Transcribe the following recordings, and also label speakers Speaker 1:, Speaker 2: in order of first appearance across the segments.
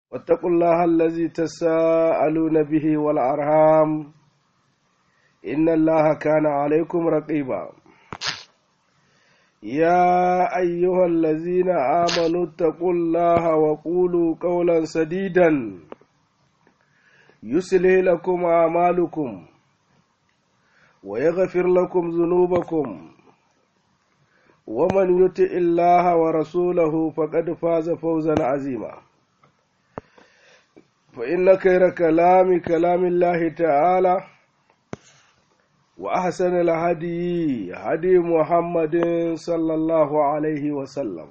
Speaker 1: واتقوا الله الذي تساءلون به والأرham إن الله كان عليكم رقيبا يا أيها الذين آمنوا اتقوا الله وقولوا قولا سديدا يصلح لكم أعمالكم ويغفر لكم ذنوبكم ومن يطع الله ورسوله فقد فاز فوزا عظيما فإن خير كلام كلام الله تعالى وأحسن الهدي هدي محمد صلى الله عليه وسلم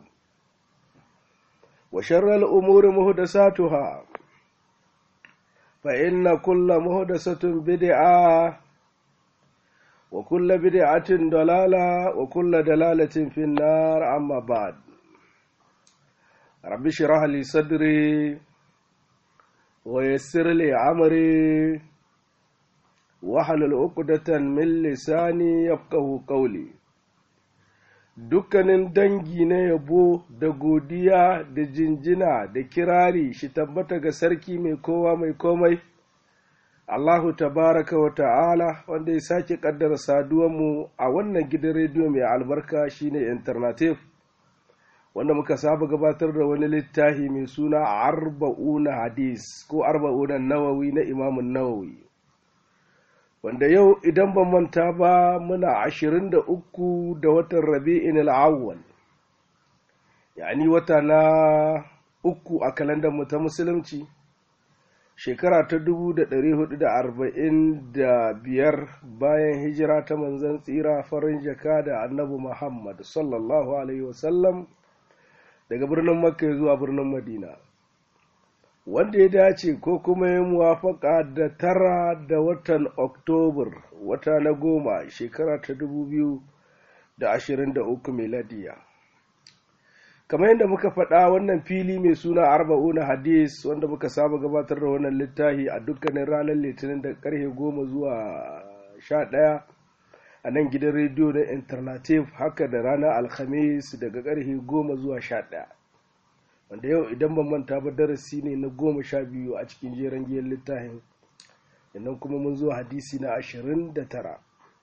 Speaker 1: وشر الأمور مهدساتها فإن كل مهدسة بدعة وكل بدعة ضلالة وكل دلالة في النار أما بعد رب اشرح لي صدري ويسر لي عمري wahalal uqdatan min lisani yafqahu qawli dukkanin dangi na yabo da godiya da jinjina da kirari shi tabbata ga sarki mai kowa mai komai Allahu tabaraka wa ta'ala wanda ya sake kaddara saduwanmu a wannan gidan rediyo mai albarka shine alternative wanda muka saba gabatar da wani littafi mai suna arba'una hadis ko arba'una nawawi na imamun nawawi wanda yau idan ban manta ba muna ashirin da uku da watan rabi'in al'awwal yani wata na uku a kalandar mu ta musulunci shekara ta dubu da ɗari hudu da arba'in da biyar bayan hijira ta manzan tsira farin jaka da annabi muhammad sallallahu alaihi wasallam daga birnin makka zuwa birnin madina wanda ya dace ko kuma ya muwafaka da tara da watan oktobar wata na goma shekara ta dubu biyu da ashirin da uku meladiya kamar yadda muka faɗa wannan fili mai suna arba'una hadis wanda muka saba gabatar da wannan littafi a dukkanin ranar litinin da karfe goma zuwa sha ɗaya a nan gidan rediyo na alternative haka da ranar alhamis daga karfe goma zuwa sha ɗaya wanda yau idan ban manta ba darasi ne na goma sha biyu a cikin jeren giyan littafin sannan kuma mun zo hadisi na ashirin da tara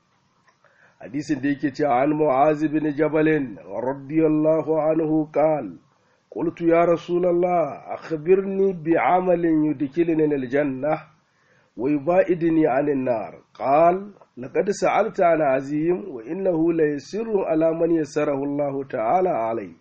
Speaker 1: hadisin da yake cewa an mu'azi bin jabalin radiyallahu anhu qal قلت يا رسول الله أخبرني بعمل يدخلني الجنة ويبائدني عن النار قال لقد سألت عن عظيم وإنه ليسر على من يسره الله تعالى عليه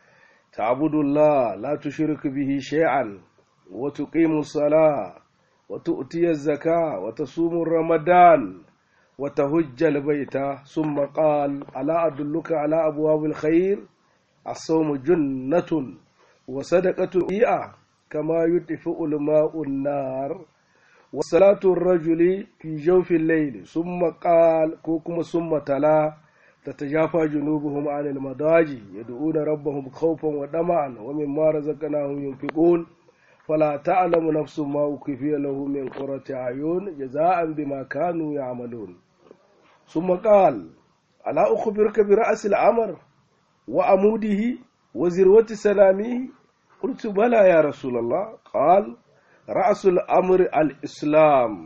Speaker 1: تعبد الله لا تشرك به شيئا وتقيم الصلاة وتؤتي الزكاة وتصوم رمضان وتهج البيت ثم قال ألا أدلك على أبواب الخير الصوم جنة وصدقة إيئة كما يطفئ الماء النار وصلاة الرجل في جوف الليل ثم قال كوكم ثم تلا تتجافى جنوبهم عن المضاجع يدعون ربهم خوفا وطمعا ومما رزقناهم ينفقون فلا تعلم نفس ما أكفي له من قرة أعين جزاء بما كانوا يعملون ثم قال ألا أخبرك برأس الأمر وعموده وذروة سلامه قلت بلى يا رسول الله قال رأس الأمر الإسلام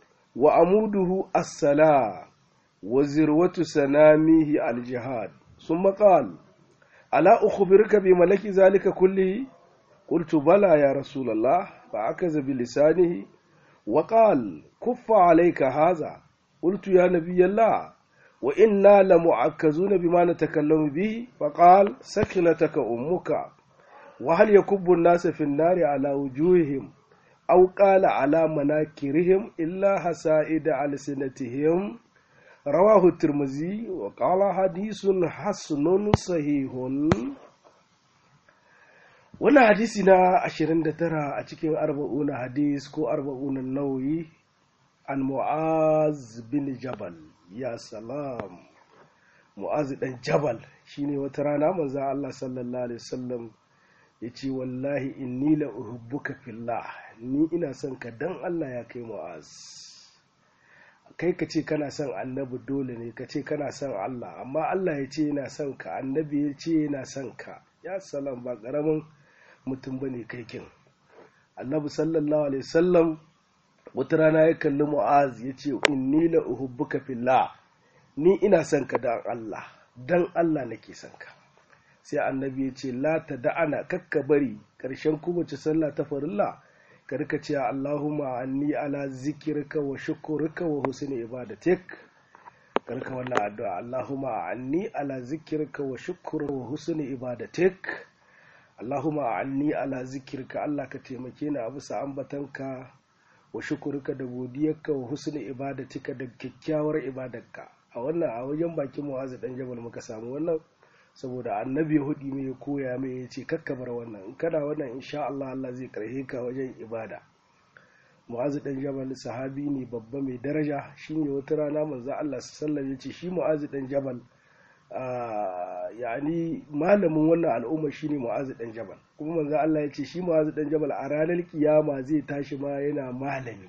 Speaker 1: وعموده الصلاة وذروة سنامه الجهاد ثم قال ألا أخبرك بملك ذلك كله قلت بلى يا رسول الله فعكز بلسانه وقال كف عليك هذا قلت يا نبي الله وإنا لمعكزون بما نتكلم به فقال سكنتك أمك وهل يكب الناس في النار على وجوههم أو قال على مناكرهم إلا حسائد ألسنتهم رواه الترمذي وقال حديث حسن صحيح wannan hadisi na 29 a cikin arba'una hadis ko arba'una nauyi an mu'az bin jabal ya salam mu'az dan jabal shine wata rana manzo Allah sallallahu alaihi wasallam yace wallahi inni la uhibbuka fillah ni ina son ka dan Allah ya kai mu'az kai ka ce kana son annabi dole ne ka ce kana son Allah amma Allah ya ce yana son ka annabi ya ce yana son ka ya salam ba karamin mutum bane kai kin annabi sallallahu alaihi wasallam wata rana ya kalli mu'az ya ce inni la uhubbuka fillah ni ina son ka dan Allah dan Allah nake son ka sai annabi ya ce la ta da'ana kakka bari karshen kowace sallah ta farilla ka rika cewa Allahumma anni ala zikirka wa shukurka wa husni ibadatik karka wannan addu'a Allahumma anni ala zikirka wa shukurka wa husni ibadatik Allahumma anni ala zikirka Allah ka taimake ni a bisa ambatanka wa shukurka da godiyarka wa husni ibadatika da kyakkyawar ibadarka a wannan a wajen bakin mu'azu dan jabal muka samu wannan saboda annabi hudi mai ya koya mai ya ce kakkabar wannan in kana wannan insha Allah Allah zai karhe ka wajen ibada mu'azu dan jabal sahabi ne babba mai daraja shine wata rana manzo Allah sallallahu ya ce shi mu'azu dan jabal yani malamin wannan al'umma shine mu'azu dan jabal kuma manzo Allah ya ce shi mu'azu dan jabal a ranar kiyama zai tashi ma yana malami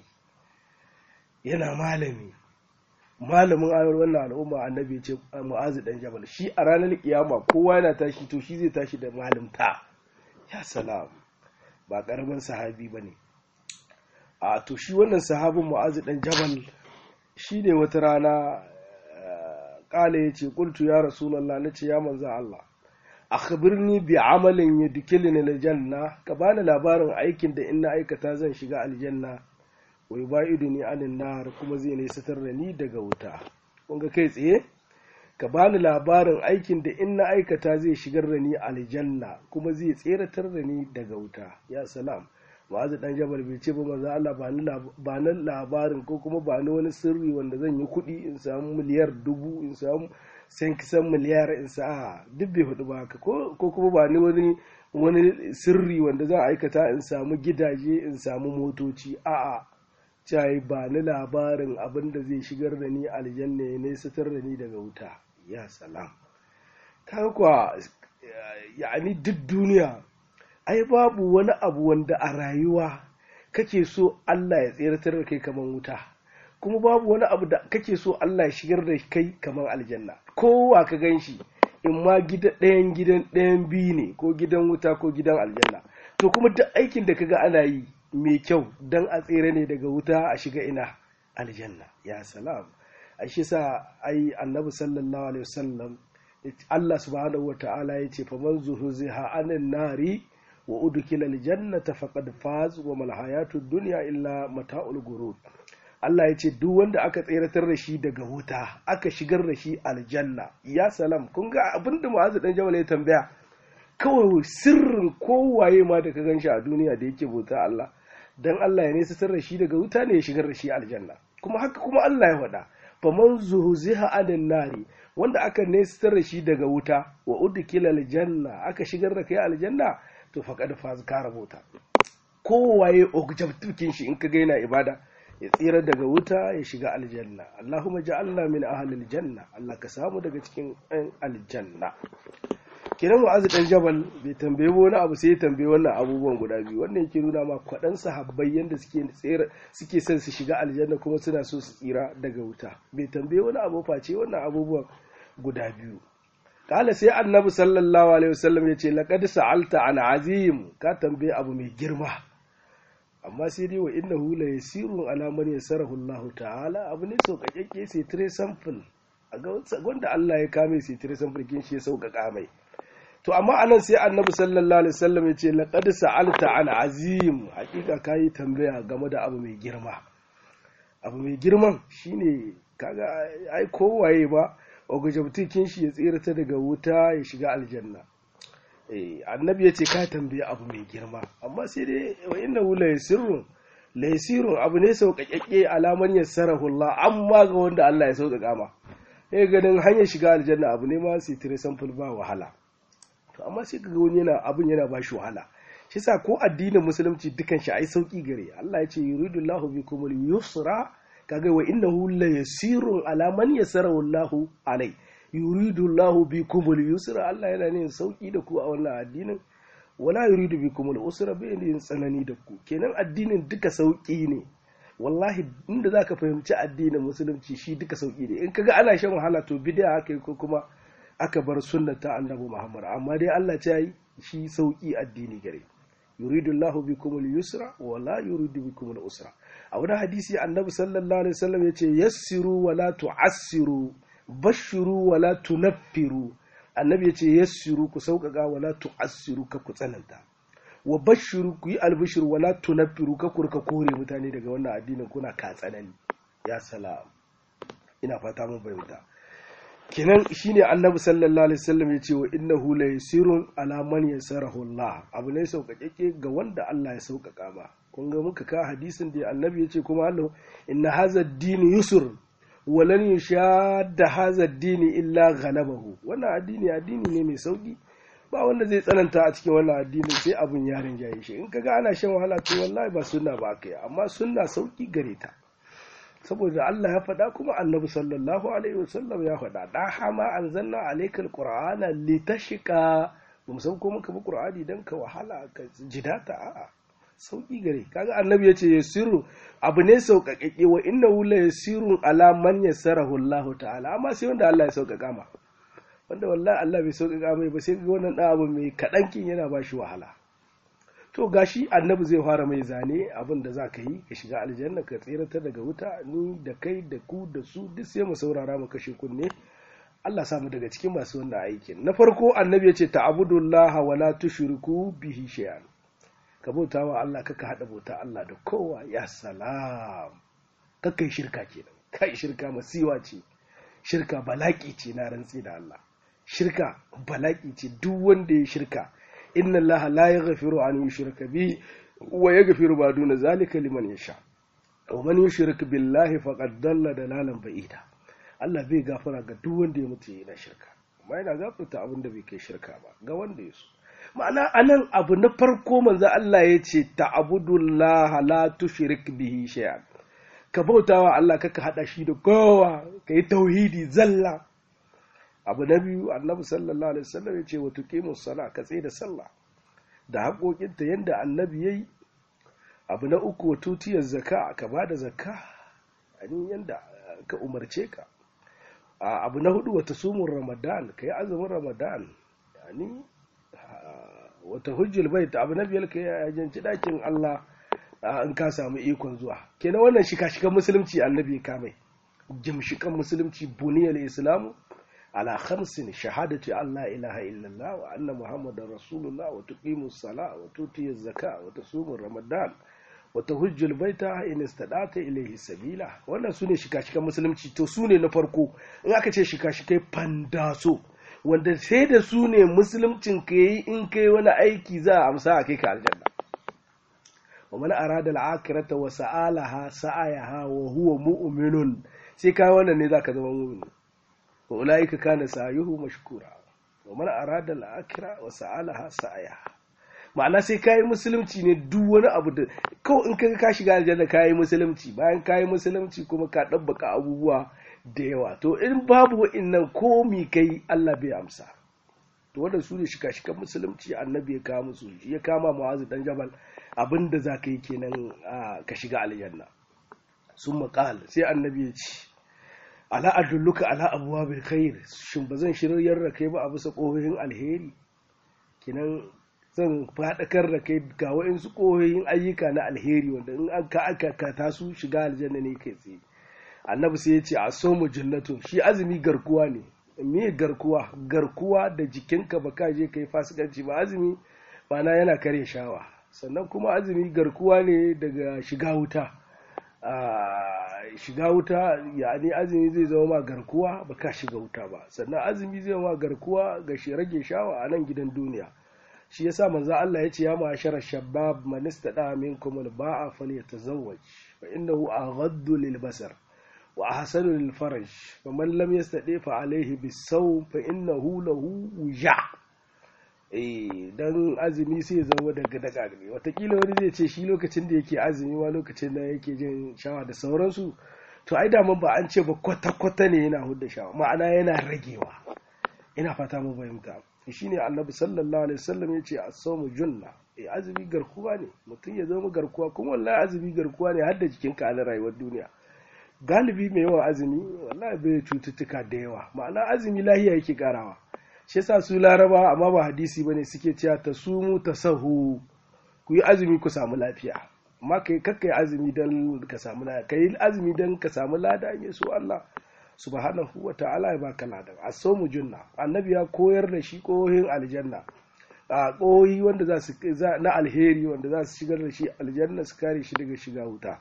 Speaker 1: yana malami malamin ayar wannan al'umma annabi ce mu'azu dan jabal shi a ranar kiyama kowa yana tashi to shi zai tashi da malimta ya salam ba karamin sahabi bane a to shi wannan sahabin mu'azu dan jabal shi ne wata rana kala ya ce qultu ya rasulullah nace ya manzo Allah akhbirni bi amalin yudkilni aljanna ka bani labarin aikin da in na aikata zan shiga aljanna wai ba'idu ni anin nar kuma zai ne satar da ni daga wuta kun ga kai tsaye ka bani labarin aikin da in na aikata zai shigar da ni aljanna kuma zai tseratar da ni daga wuta ya salam ma'azu dan jabal bai ce ba manzo Allah ba ni labarin ko kuma ba ni wani sirri wanda zan yi kuɗi in samu miliyar dubu in samu san kisan miliyar in sa duk bai hudu ba haka ko kuma ba ni wani wani sirri wanda zan aikata in samu gidaje in samu motoci a'a cai ba ni labarin abin da zai shigar da ni aljanna ya nesatar da ni daga wuta ya salam kaga kuwa yani duk duniya ai babu wani abu wanda a rayuwa kake so Allah ya tseratar da kai kamar wuta kuma babu wani abu da kake so Allah ya shigar da kai kamar aljanna kowa ka gan shi in ma gida ɗayan gidan ɗayan biyu ne ko gidan wuta ko gidan aljanna to kuma duk aikin da kaga ana yi mai kyau don a tsere ne daga wuta a shiga ina aljanna ya salam a shi sa ai annabi sallallahu alaihi wasallam Allah subhanahu wata'ala ya ce fa man zuhziha anin nari wa udkhila aljannata faqad faz wa mal hayatud dunya illa mata'ul gurur Allah ya ce duk wanda aka tseratar da shi daga wuta aka shigar da shi aljanna ya salam kun ga abinda mu'azu dan jawal ya tambaya kawai sirrin kowaye ma da ka gan shi a duniya da yake bauta Allah dan Allah ya nesa da shi daga wuta ne ya shigar da shi aljanna kuma haka kuma Allah ya faɗa fa man zuhziha anin nari wanda aka nesa da shi daga wuta wa udkila aljanna aka shigar da kai aljanna to faqad faz ka rabota kowaye objective shi in ka ga yana ibada ya tsira daga wuta ya shiga aljanna Allahumma ja'alna min ahlil janna Allah ka samu daga cikin aljanna kiran mu'azu dan jabal bai tambaye wani abu sai ya tambaye wannan abubuwan guda biyu wannan yake nuna ma kwadan sahabbai yanda suke tsira suke son su shiga aljanna kuma suna so su tsira daga wuta bai tambaye wani abu face wannan abubuwan guda biyu kala sai annabi sallallahu alaihi wasallam ya ce laqad sa'alta an azim ka tambaye abu mai girma amma sai dai wa innahu la yasirun ala man yasarahu Allah ta'ala abu ne sauƙaƙe sai tire sample a ga wanda Allah ya kame sai tire sample kin shi ya sauƙaƙa mai to amma anan sai annabi sallallahu alaihi wasallam ya ce laqad sa'alta an azim hakika kai tambaya game da abu mai girma abu mai girman shine kaga ai kowaye ba ogajabtikin shi ya tsirata daga wuta ya shiga aljanna eh annabi ya ce ka tambaye abu mai girma amma sai dai wa inna la yasirrun la yasirun abu ne sauƙaƙƙe alaman yassarahu Allah amma ga wanda Allah ya sauƙaƙa ma eh ganin hanyar shiga aljanna abu ne ma sai tire sample ba wahala to amma sai kaga wani yana abun yana ba shi wahala shi sa ko addinin musulunci dukan shi ai sauki gare Allah ya ce yuridullahu bikumul yusra kaga wa innahu la yasirun ala man yasarahu Allahu alai yuridullahu bikumul yusra Allah yana ne sauki da ku a wannan addinin wala yuridu bikumul usra bai ne tsanani da ku kenan addinin duka sauki ne wallahi inda zaka fahimci addinin musulunci shi duka sauki ne in kaga ana shan wahala to bid'a haka ko kuma aka bar sunnar ta annabi Muhammad amma dai Allah ta yi shi sauki addini gare yuridu Allahu bikum al-yusra wa la yuridu bikum al-usra a wani hadisi annabi sallallahu alaihi wasallam yace yassiru wa la tu'assiru bashiru wa la tunaffiru annabi yace yassiru ku sauƙaƙa wa la tu'assiru ka ku tsananta wa bashiru ku yi albishir wa la tunaffiru ka kurka kore mutane daga wannan addinin kuna ka tsanani ya salam ina fata mun fahimta kenan shine annabi sallallahu alaihi wasallam ya ce wa innahu la yasirun ala man yasarahu Allah abu ne sauƙaƙe ga wanda Allah ya sauƙaƙa ba kun ga muka ka hadisin da annabi ya ce kuma Allah inna hadha ad-din yusr wa lan yushadda hadha ad-din illa ghalabahu wannan addini addini ne mai sauki ba wanda zai tsananta a cikin wannan addinin sai abun ya rinjaye shi in kaga ana shan wahala to wallahi ba sunna ba kai amma sunna sauki gare ta saboda Allah ya faɗa kuma annabi sallallahu alaihi wasallam ya faɗa da hama anzalna alaikal qur'ana litashqa bamu san ko muka bi qur'ani dan ka wahala ka jidata a'a sauki gare kaga annabi yace yasiru abu ne sauƙaƙe wa innahu la yasirun ala man yassarahu Allah ta'ala amma sai wanda Allah ya sauƙaƙa ma wanda wallahi Allah bai sauƙaƙa mai ba sai ga wannan ɗan abu mai kaɗan kin yana ba shi wahala to gashi annabi zai fara mai zane abin da za ka yi ka shiga aljanna ka tsirata daga wuta ni da kai da ku da su duk sai mu saurara mu kashe kunne Allah samu daga cikin masu wannan aikin na farko annabi ya ce ta'budullaha wa la tushriku bihi shay'an ka bauta wa Allah kaka hada bauta Allah da kowa ya salam kakai shirka kenan kai shirka masiwa ce shirka balaki ce na rantsi da Allah shirka balaki ce duk wanda ya shirka inna allaha la yaghfiru an yushraka bihi wa yaghfiru ma duna zalika liman yasha wa man yushrik billahi faqad dalla dalalan ba'ida Allah bai gafara ga duk wanda ya mutu yana shirka amma yana gafarta abin da bai kai shirka ba ga wanda ya so ma'ana anan abu na farko manzo Allah ya ce ta'budullaha la tushrik bihi shay'an ka bautawa Allah kaka hada shi da kowa kai tauhidi zalla abu na biyu annabi sallallahu alaihi wasallam ya ce wa tuqimus sala ka tsaye da sallah da haƙoƙinta yanda annabi yayi abu na uku wa tutiyar zaka ka ba da zakka ani yanda ka umarce ka abu na hudu wata sumun ramadan ka yi azumin ramadan yani wata hujjul bait abu na biyar ka yi ajanci ɗakin Allah in ka samu ikon zuwa kenan wannan shika-shikan musulunci annabi ya kamai jimshikan musulunci buniyar islamu على خمس شهادة أن لا إله إلا الله وأن محمد رسول الله وتقيم الصلاة وتؤتي الزكاة وتصوم رمضان وتهج البيت إن استطعت إليه سبيلا wannan sune shika-shikan musulunci to sune na farko in aka ce shika-shikai fandaso wanda sai da su ne musuluncin ka yi in kai wani aiki za a amsa a kai ka aljanna wa man arada al-akhirata wa sa'alaha sa'ayaha wa huwa mu'minun sai kai wannan ne zaka zama mu'min wa ulaika kana sa'yuhu mashkura wa man arada al-akhirah wa sa'alaha sa'ayaha ma'ana sai kayi musulunci ne duk wani abu da kawai in kaga ka shiga aljanna kayi musulunci bayan kayi musulunci kuma ka dabbaka abubuwa da yawa to in babu wa'annan komi kai Allah bai amsa to wannan su ne shika-shikan musulunci annabi ya kama musu ya kama mu'azu dan jabal abinda za ka yi kenan ka shiga aljanna sun maƙal sai annabi ya ce ala adulluka ala abuwa bil khair shin ba zan shiryar da kai ba a bisa ƙohohin alheri kenan zan faɗakar da kai ga wa'insu ƙohohin ayyuka na alheri wanda in an ka aka ta su shiga aljanna ne kai tsaye annabi sai ya ce a so mu jannatun shi azumi garkuwa ne me garkuwa garkuwa da jikinka ba ka je kai fasikanci ba azumi na yana kare shawa sannan kuma azumi garkuwa ne daga shiga wuta shiga wuta yani azumi zai zama ma garkuwa ba ka shiga wuta ba sannan azumi zai ma garkuwa ga shi rage shawa a nan gidan duniya shi yasa manzo Allah ya ce ya ma'ashara shabab man istada minkum al-ba'a falyatazawwaj fa innahu aghaddu lil basar wa ahsanu lil faraj fa man lam yastadi fa alayhi bis-sawm fa innahu lahu wuja eh dan azumi sai zama daga daga ne watakila wani zai ce shi lokacin da yake azumi ma lokacin da yake jin shawa da sauransu to ai daman ba an ce ba kwata-kwata ne yana hudda shawa ma'ana yana ragewa ina fata mu fahimta shine annabi sallallahu alaihi wasallam ya ce as-sawmu junna eh azumi garkuwa ne mutum ya zama garkuwa kuma wallahi azumi garkuwa ne har da jikinka a rayuwar duniya galibi mai yawan azumi wallahi bai cututtuka da yawa ma'ana azumi lahiya yake karawa shi yasa su laraba amma ba hadisi bane suke cewa ta sumu ta sahu ku yi azumi ku samu lafiya amma kai kakkai azumi don ka samu lada kai azumi don ka samu lada in so Allah subhanahu wa ta'ala ya baka lada as-sawmu junna annabi ya koyar da shi kohin aljanna a kohi wanda za su na alheri wanda za su shigar da shi aljanna su kare shi daga shiga wuta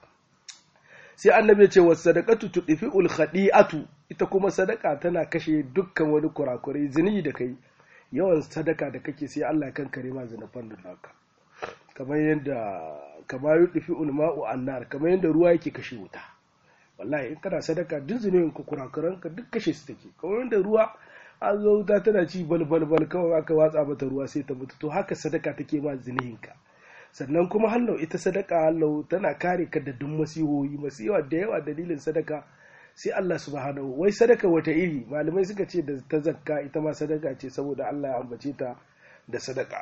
Speaker 1: sai annabi ya ce wa sadaqatu tudfi'ul khadi'atu ita kuma sadaka tana kashe dukkan wani kurakurai zini da kai yawan sadaka da kake sai Allah kan kare ma zanafan da naka kamar yadda kamar yudfi'ul ma'u annar kamar yadda ruwa yake kashe wuta wallahi in kana sadaka duk zunubin ka kurakuran ka duk kashe su take kamar yadda ruwa an zo wuta tana ci bal bal bal kawai aka watsa mata ruwa sai ta mutu to haka sadaka take ma zunubin ka sannan kuma hallau ita sadaka hallau tana kare ka da duk masihohi masiwa da yawa dalilin sadaka sai Allah subhanahu wai sadaka wata iri malamai suka ce da ta zakka ita ma sadaka ce saboda Allah ya ambace ta da sadaka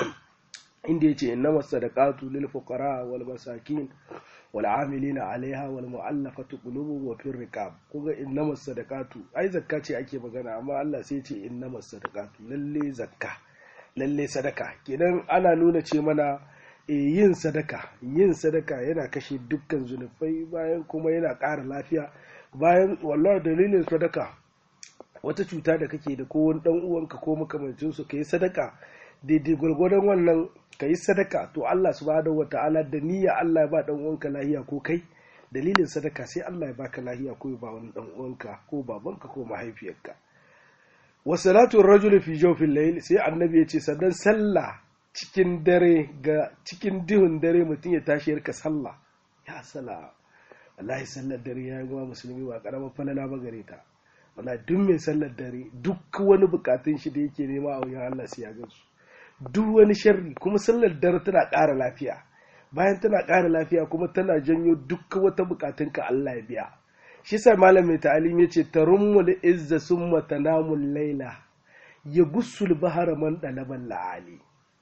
Speaker 1: inda yace innama sadaqatu lil fuqara wal masakin wal amilina alaiha wal mu'allafati qulubuhum wa fir riqab kuga innama sadaqatu ai zakka ce ake magana amma Allah sai ce innama sadaqatu lalle zakka lalle sadaka kenan ana nuna ce mana e, yin sadaka yin sadaka yana kashe dukkan zunubai bayan kuma yana ƙara lafiya bayan wallahi dalilin sadaka wata cuta da kake da ko wani dan uwanka ko makamancin su kai sadaka daidai gwargwadon wannan ka yi sadaka to Allah subhanahu wata'ala da niyya Allah ya ba dan uwanka lahiya ko kai dalilin sadaka sai Allah ya baka lahiya ko ya ba wani dan uwanka ko babanka ko mahaifiyarka wa salatu rajuli fi jawfil layl sai annabi ya ce sannan sallah cikin dare ga cikin dihun dare mutum ya tashi yarka sallah ya sala wallahi sallar dare ya yi musulmi ba karamar falala ba gare ta wallahi duk mai sallar dare duk wani bukatun shi da yake nema a wajen Allah sai ya gansu duk wani sharri kuma sallar dare tana ƙara lafiya bayan tana ƙara lafiya kuma tana janyo duk wata bukatun ka Allah ya biya shi sa malam mai ta'alim yace tarummul izza summa tanamul laila ya gussul bahara man dalaban la'ali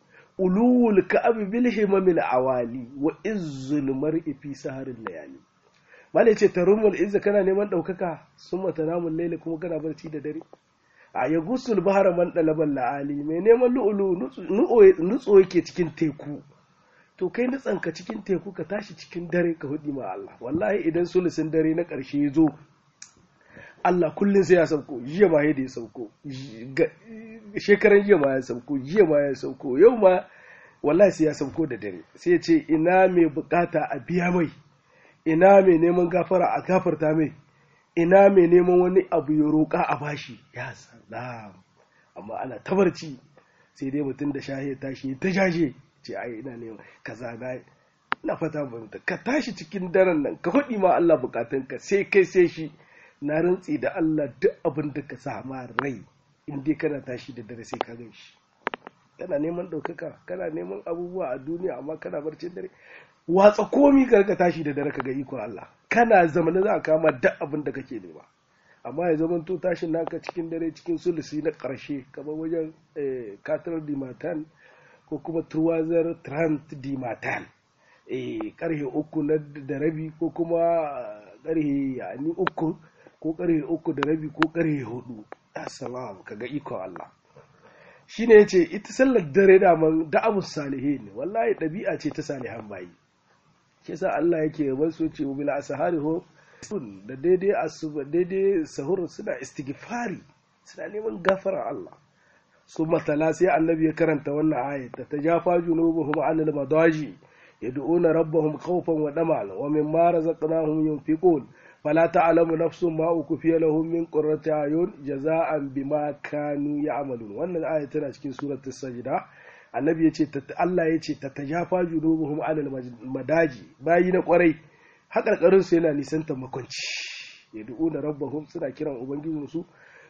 Speaker 1: ulul ka'ab bil himamil awali wa izzul mar'i fi saharil layali malai ce tarumul izza kana neman daukaka summa tanamul layla kuma kana barci da dare a ya gusul bahara man dalaban la'ali mai neman lu'ulu nutso yake cikin teku to kai nutsanka cikin teku ka tashi cikin dare ka hudi ma Allah wallahi idan sulusin dare na karshe ya zo Allah kullum sai ya sauko jiya ma ya sauko shekaran jiya ma ya sauko jiya ma ya sauko yau ma wallahi sai ya sauko da dare sai ya ce ina mai bukata a biya mai ina mai neman gafara a gafarta mai ina mai neman wani abu ya roƙa a bashi ya salam amma ana tabarci sai dai mutum da shahe tashi ta shashe ce ai ina neman kaza na na fata banta ka tashi cikin daren nan ka faɗi ma Allah bukatunka sai kai sai shi na rantsi da Allah duk abin da ka sama rai in dai kana tashi da dare sai ka gan shi kana neman ɗaukaka kana neman abubuwa a duniya amma kana barcin dare watsa komi ka ka tashi da dare ka ga ikon Allah kana zamana za ka kama duk abin da kake nema amma ya zama to tashin naka cikin dare cikin sulusi na ƙarshe kamar wajen katar dimatan ko kuma turwazar trant dimatan karhe uku na da rabi ko kuma karhe yani uku ko karhe uku da rabi ko karhe hudu assalam kaga iko Allah shine yace ita sallar dare da man da'abus salihin wallahi dabi'a ce ta salihan bayi shi yasa Allah yake yaban su ce bil asahari ho da daidai asuba daidai sahur suna istighfari suna neman gafara Allah su matala sai annabi ya karanta wannan ayat ta jafa junubuhum anil madaji yad'una rabbahum khawfan wa damal wa mimma razaqnahum yunfiqun فلا تعلم نفس ما أكفي لهم من قرة أعين جزاء بما كانوا يعملون wannan aya tana cikin suratul sajda annabi yace Allah yace tatajafa junubuhum anil madaji bayi na kwarai hakarkarin su yana nisanta makwanci yad'una rabbahum suna kiran ubangijin su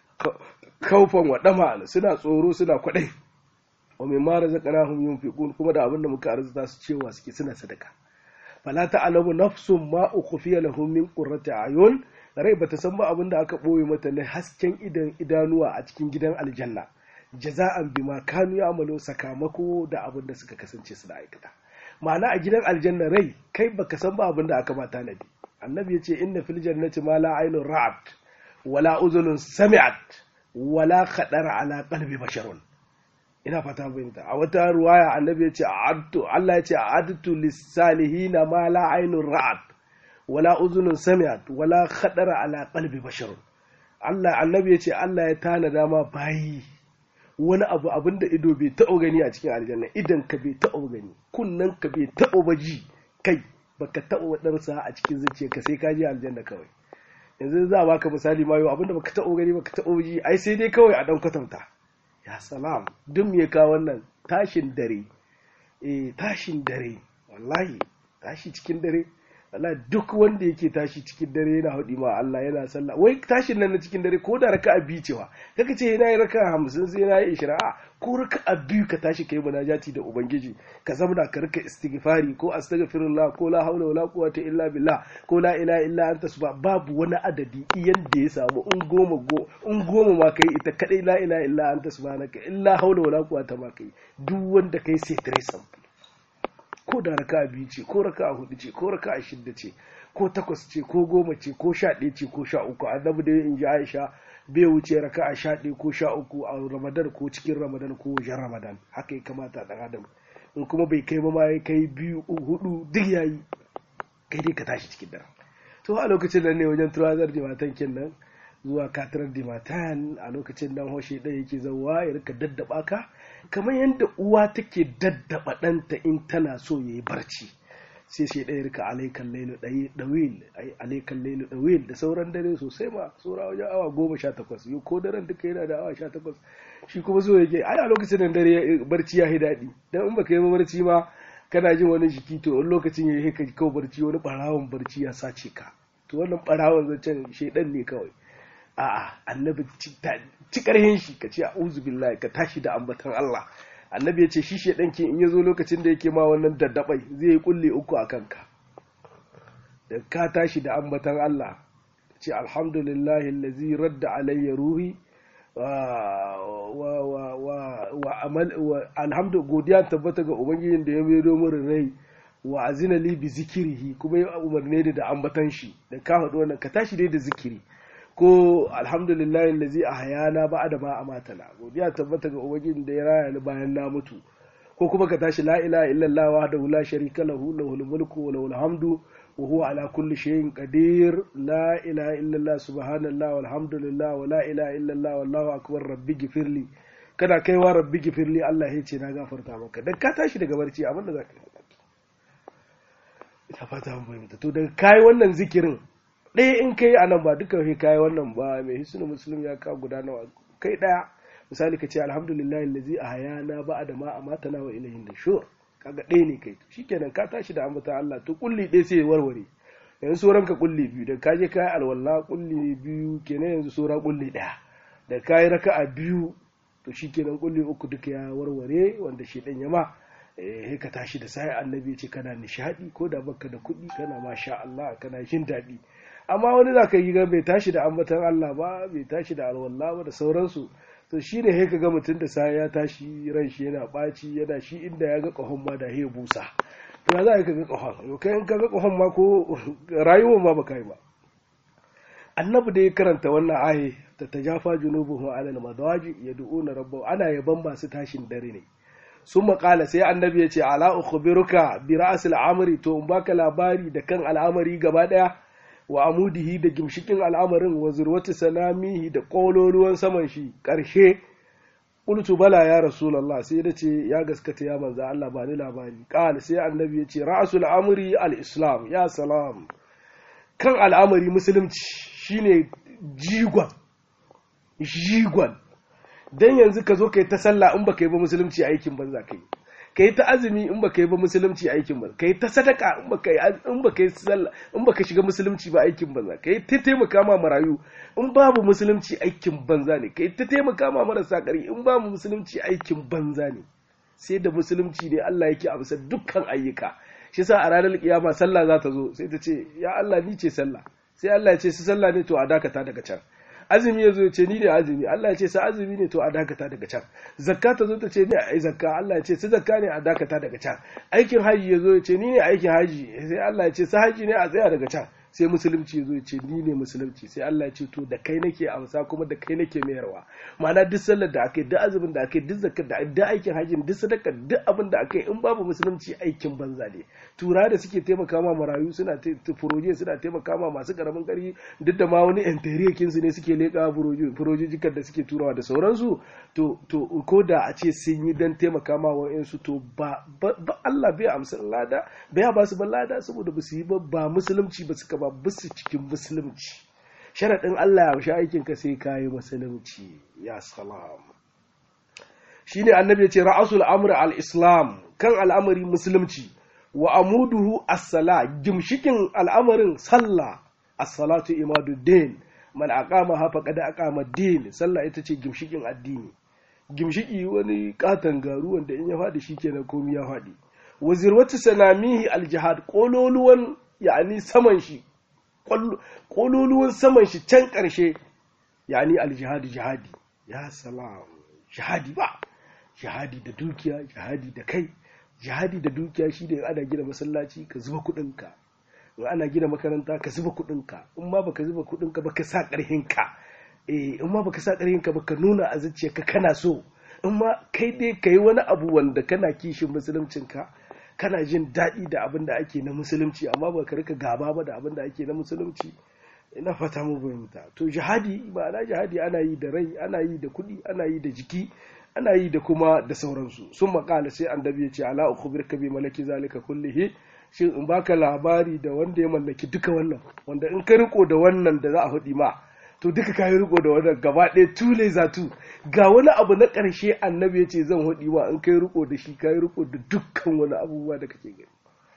Speaker 1: kaufan wa dama suna tsoro suna kwadai wa mimma razaqnahum yunfiqun kuma da abinda muka arzuta su cewa suke suna sadaka fala ta'lamu nafsun ma ukhfiya lahum min qurrati ayun rai bata san ba abin da aka boye mata na hasken idan idanuwa a cikin gidan aljanna jaza'an bima kanu ya'malu sakamako da abin da suka kasance suna aikata ma'ana a gidan aljanna rai kai baka san ba abin da aka mata nabi annabi yace inna fil jannati ma la aynun ra'at wala uzunun sami'at wala khadara ala qalbi basharun ina fata fahimta a wata ruwaya annabi ya ce a'adtu Allah ya ce a'adtu lis-salihina ma la aynun ra'at wala uzunun sami'at wala khadara ala qalbi bashar Allah annabi ya ce Allah ya tanada ma bayi wani abu abin da ido bai taɓa gani a cikin aljanna idan ka bai taɓa gani kunnen ka bai taɓa ba ji kai baka taɓa waɗansa a cikin zuciyarka sai ka je aljanna kawai yanzu za a baka misali mayo abin da baka taɓa gani baka taɓa ji ai sai dai kawai a ɗan kwatanta ya salam duk me ka wannan tashin dare eh tashin dare wallahi tashi cikin dare Allah duk wanda yake tashi cikin dare yana haɗi ma Allah yana sallah wai tashin nan na cikin dare ko da raka'a biyu cewa kaka ce yana yi raka'a hamsin sai yana yi ishirin a ko raka'a biyu ka tashi kai munajati da ubangiji ka zamana ka rika istighfari ko astaghfirullah ko la haula wala quwwata illa billah ko la ilaha illa anta subha babu wani adadi iyan da ya samu in goma go in goma ma kai ita kadai la ilaha illa anta subhanaka illa haula wala quwwata ma kai duk wanda kai sai tare ko da raka biyu ce ko raka hudu ce ko raka shidda ce ko takwas ce ko goma ce ko sha ɗaya ce ko sha uku annabi da in ji aisha bai wuce raka a sha ɗaya ko sha uku a ramadan ko cikin ramadan ko wajen ramadan haka ya kamata ɗan adam in kuma bai kai ba ma ya kai biyu hudu duk yayi kai dai ka tashi cikin dare to a lokacin nan ne wajen turazar jimatan nan zuwa katirar dimatan a lokacin nan hoshe ɗaya yake zauwa ya rika daddaba ka kamar yadda uwa take daddaba ɗanta in tana so ya yi barci sai shi ɗaya rika alaikan lailu ɗawil alaikan lailu ɗawil da sauran dare sosai ma saura wajen awa goma sha takwas yau ko daren duka yana da awa sha takwas shi kuma so yake ai a lokacin nan dare barci ya yi daɗi dan in baka yi barci ma kana jin wani jiki to wani lokacin ya yi ka kawo barci wani ɓarawon barci ya sace ka to wannan ɓarawon zancen shaidan ne kawai a'a annabi ci karhin shi ka ce a'udhu billahi ka tashi da ambatan Allah annabi ya ce shi shedan ke in yazo lokacin da yake ma wannan daddabai zai yi kulle uku a kanka da ka tashi da ambatan Allah ce alhamdulillahi allazi radda alayya ruhi wa wa wa wa amal wa alhamdu godiya tabbata ga ubangijin da ya maido min rai wa azina li bi zikirihi kuma ya umarne da ambatan shi da ka faɗi wannan ka tashi dai da zikiri ko alhamdulillah allazi ahyana ba'da ma amatana godiya tabbata ga ubangijin da ya raya ni bayan na mutu ko kuma ka tashi la ilaha illallah wahdahu la sharika lahu lahul mulku wa lahul hamdu wa huwa ala kulli shay'in qadir la ilaha illallah subhanallah walhamdulillah wa la ilaha illallah wallahu akbar rabbi gifirli kana kaiwa rabbi gifirli Allah ya ce na gafarta maka dan ka tashi daga barci abin da zaka ina fata mun fahimta to daga kai wannan zikirin ɗaya in kai a nan ba duka kai kayi wannan ba mai hisnu muslim ya kawo guda nawa kai ɗaya misali ka ce alhamdulillah allazi a hayana ba da ma a na wa ilahin da shur kaga ɗaya ne kai shikenan ka tashi da ambata Allah to kulli ɗaya sai ya warware yanzu sauran ka kulli biyu da ka je kayi alwala kulli biyu kenan yanzu sauran kulli ɗaya da kayi raka'a biyu to shikenan kulli uku duka ya warware wanda shi ɗan yama eh ka tashi da sai annabi ya ce kana nishadi ko da baka da kuɗi kana masha Allah kana jin daɗi amma wani za ka yi ga bai tashi da ambatan Allah ba bai tashi da alwala ba da sauransu to shi ne ka ga mutum da sa ya tashi ran shi yana ɓaci yana shi inda ya ga ƙahon ma da ya busa to ya za ka ga ƙahon yau kai in ka ga ƙahon ma ko rayuwar ma ba kai ba annabi da ya karanta wannan aye ta tajafa junubuhum alal madawaji yad'una rabbahu ana yaban masu tashin dare ne sun maƙala sai annabi ya ce ala ukhbiruka bi ra'sil amri to in baka labari da kan al'amari gaba daya wa amudihi da gimshikin al'amarin wa zurwati sanamihi da ƙololuwan saman shi ƙarshe qultu bala ya rasulullah sai da ce ya gaskata ya manza Allah ba ni labari qal sai annabi ya ce ra'sul amri al-islam ya salam kan al'amari musulunci shine jigon jigon dan yanzu ka zo kai ta sallah in baka yi ba musulunci aikin banza kai kai ta azumi in baka yi ba musulunci aikin banza kai ta sadaka in baka yi in baka yi sallah in baka shiga musulunci ba aikin banza kai ta taimaka ma marayu in babu musulunci aikin banza ne kai ta taimaka ma marasa ƙari in babu musulunci aikin banza ne sai da musulunci ne Allah yake amsa dukkan ayyuka shi sa a ranar kiyama sallah za ta zo sai ta ce ya Allah ni ce sallah sai Allah ya ce su sallah ne to a dakata daga can azumi ya zo ce ni ne azumi Allah ya ce sa azumi ne to a dakata daga can zakka ta zo ta ce ni ai zakka Allah ya ce su zakka ne a dakata daga can aikin haji ya zo ya ce ni ne aikin haji sai Allah ya ce sa haji ne a tsaya daga can sai musulunci ya zo ya ce ni ne musulunci sai Allah ya ce to da kai nake amsa kuma da kai nake mayarwa ma'ana duk sallar da aka yi duk azumin da aka yi duk zakar da duk aikin hajjin duk sadakar duk abin da aka yi in babu musulunci aikin banza ne tura da suke taimaka ma marayu suna furoje suna taimaka ma masu karamin karfi duk da ma wani yan su ne suke leƙa furojijikar da suke turawa da sauransu to to ko da a ce sun yi dan taimaka ma wa'yansu to ba Allah bai amsa lada bai ba su ba lada saboda ba su yi ba musulunci ba suka ba bisu cikin musulunci sharaɗin Allah ya amshi aikin ka sai kayi musulunci ya salam shine annabi ya ce ra'asul amri al-islam kan al'amari musulunci wa amuduhu as-sala gimshikin al'amarin sallah as-salatu imaduddin man aqama ha faqad aqama din sallah ita ce gimshikin addini gimshiki wani katan garu wanda in ya faɗi shikenan komai ya faɗi wa zirwatu sanamihi al-jihad kololuwan yani saman shi kololuwan saman shi can ƙarshe yani al-jihad jihadi ya salam jihadi ba jihadi da dukiya jihadi da kai jihadi da dukiya shi da ana gina masallaci ka zuba kuɗinka in ana gina makaranta ka zuba kuɗinka in ma baka zuba kuɗinka ba ka sa ƙarhinka eh in ma baka sa ƙarhinka ba ka nuna a zuciyarka kana so in ma kai dai ka yi wani abu wanda kana kishin musuluncinka kana jin daɗi da abin da ake na musulunci amma ba ka rika gaba ba da abin da ake na musulunci ina fata mu fahimta to jihadi ma'ana jihadi ana yi da rai ana yi da kuɗi ana yi da jiki ana yi da kuma da sauransu sun makala sai annabi ya ce ala ukhbirka bi malaki zalika kullihi shin in baka labari da wanda ya mallaki duka wannan wanda in ka riko da wannan da za a hudi ma to duka ka yi riko da wannan gaba ɗaya tule zatu ga wani abu na ƙarshe annabi ya ce zan hudi ma in kai riko da shi ka yi riko da dukkan wani abubuwa da kake gani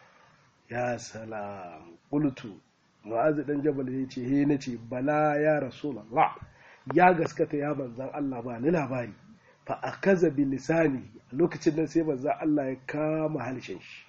Speaker 1: ya salam qultu mu'azu dan jabal ya ce he nace bala ya rasulullah ya gaskata ya manzan Allah ba ni labari fa akaza bi lisani a lokacin nan sai manzan Allah ya kama halshen shi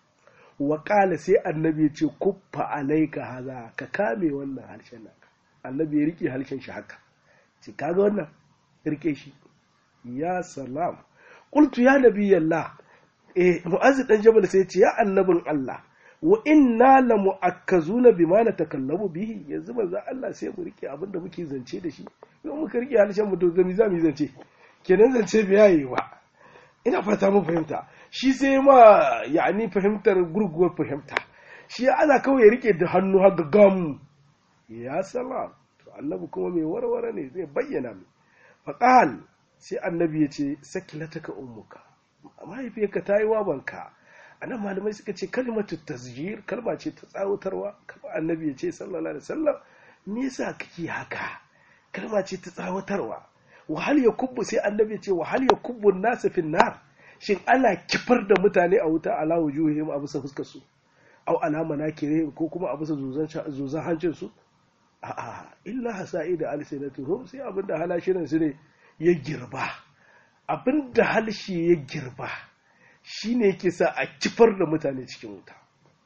Speaker 1: wa qala sai annabi ya ce kuffa alaika haza ka kame wannan harshen nan annabi ya rike harshen shi haka ce kaga wannan rike shi ya salam qultu ya nabiyallah eh mu'azu dan jabal sai ya ce ya annabin Allah wa inna la mu'akkazuna bima natakallamu bihi yanzu manzo Allah sai mu rike abin da muke zance da shi yau muka rike harshen mu to zami zamu zance kenan zance biya yi ba ina fata mun fahimta shi sai ma yani fahimtar gurguwar fahimta shi ana kawai ya rike da hannu haka gam ya salam to annabi kuma mai warware ne zai bayyana mu faqal sai annabi ya ce sakilataka ummuka mahaifiyarka ta yi wabanka a nan malamai suka ce kalmatu tasjir kalma ce ta tsawatarwa kamar annabi ya ce sallallahu alaihi wasallam me yasa kake haka kalma ce ta tsawatarwa wahal ya kubbu sai annabi ya ce wahal ya kubbu nasu fin nar shin ana kifar da mutane a wuta ala wujuhihim a bisa fuskar su au ala manakirihim ko kuma a bisa zuzan hancin su a'a illa hasa'ida alsinatuhum sai abinda halashinan su ne ya girba abinda halshi ya girba shi ne yake sa a kifar da mutane cikin wuta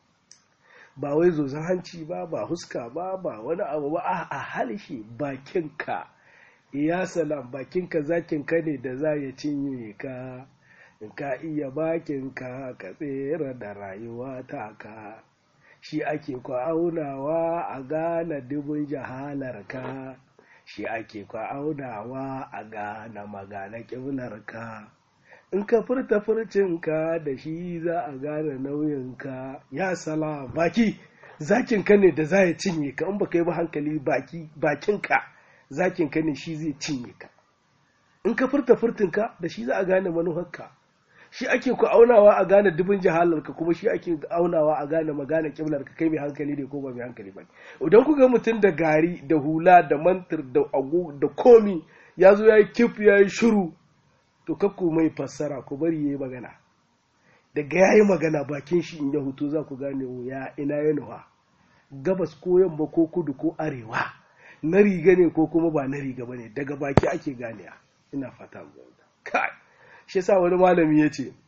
Speaker 1: ba wai zozan hanci ba ba huska ba ba wani abu ba a halshe bakinka ya salam bakinka zakinka ne da za ya cinye ka in ka iya bakinka ka tsere da rayuwa ta ka shi ake kwa aunawa a gane dubin jahalarka shi ake kwa aunawa a gane magana ƙiblarka in ka furta furcinka da shi za a gane nauyinka ya sala baki zakinka ne da za ya cinye ka in ba ka yi ba hankali baki bakinka zakinka ne shi zai cinye ka in ka furta furtinka da shi za a gane manufarka shi ake ku aunawa a gane dubin jahalarka kuma shi ake aunawa a gane magana kiblarka kai mai hankali ne ko ba mai hankali ba idan ku ga mutum da gari da hula da mantir da ago da komi ya zo ya yi kif ya yi shiru to kakku mai fassara ku bari ya yi magana daga ya yi magana bakin shi in ya hutu za ku gane ya ina ya nuwa gabas ko yamma ko kudu ko arewa na riga ne ko kuma ba na riga ba ne daga baki ake ganewa ina fata mu kai shi yasa wani malami ya ce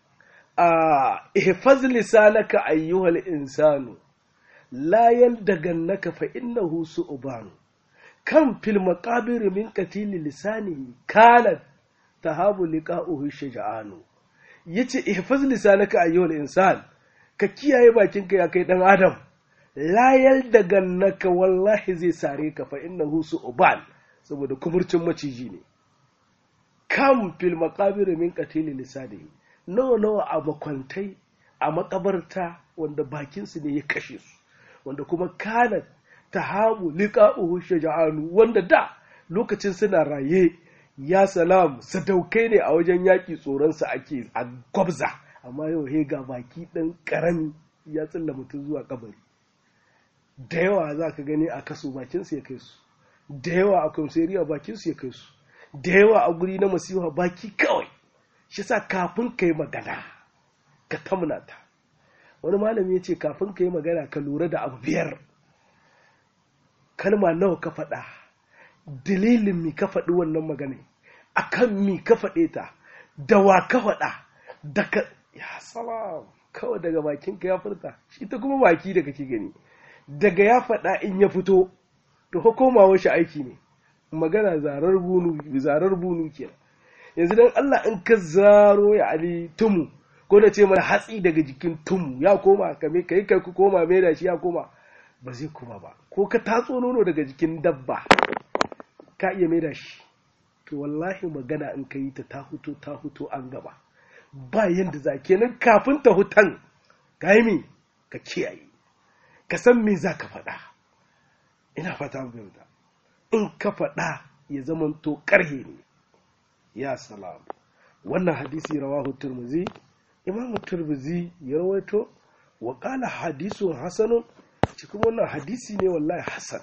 Speaker 1: a ihfaz lisanaka ayyuhal insanu la yaldagannaka fa innahu su'ban kan fil maqabir min qatil lisanihi kanat tahabu liqa'uhu shaja'anu yace ihfaz lisanaka ayyuhal insan ka kiyaye bakinka ya kai dan adam layal daga naka wallahi zai sare ka fa innahu su'ban saboda kumurcin maciji ne kam fil maqabir min qatili lisanihi nawa nawa a makwantai a makabarta wanda bakinsu ne ya kashe su wanda kuma kana tahamu liqa'uhu shaja'anu wanda da lokacin suna raye ya salam sadaukai ne a wajen yaƙi tsoronsa ake a gwabza amma yau he ga baki ɗan ƙarami ya tsilla mutum zuwa kabari da yawa za ka gani a kaso bakinsu ya kai su da yawa a kwamseriya bakinsu ya kai su da yawa a guri na masiha baki kawai shi sa kafin ka yi magana ka tamna ta wani malami ya ce kafin ka yi magana ka lura da abu biyar kalma nawa ka faɗa dalilin mi ka faɗi wannan magana akan mi ka faɗe ta da wa ka faɗa daga ya salam kawai daga bakin ka ya furta shi ta kuma baki da kake gani daga ya faɗa in ya fito to ko komawa shi aiki ne magana zarar bunu zarar bunu kenan yanzu dan Allah in ka zaro ya ali tumu ko na ce mana hatsi daga jikin tumu ya koma kame kai kai ku koma mai da shi ya koma ba zai koma ba ko ka tatso nono daga jikin dabba ka iya mai da shi to wallahi magana in ka yi ta ta huto ta huto an gaba ba yanda za kenan kafin ta hutan ka yi ka kiyaye ka san me za ka faɗa ina fata mu fahimta in ka faɗa ya zamanto ƙarhe ne ya salam wannan hadisi rawahu turmuzi imam turmuzi ya rawaito wa qala hadisun hasanun cikin wannan hadisi ne wallahi hasan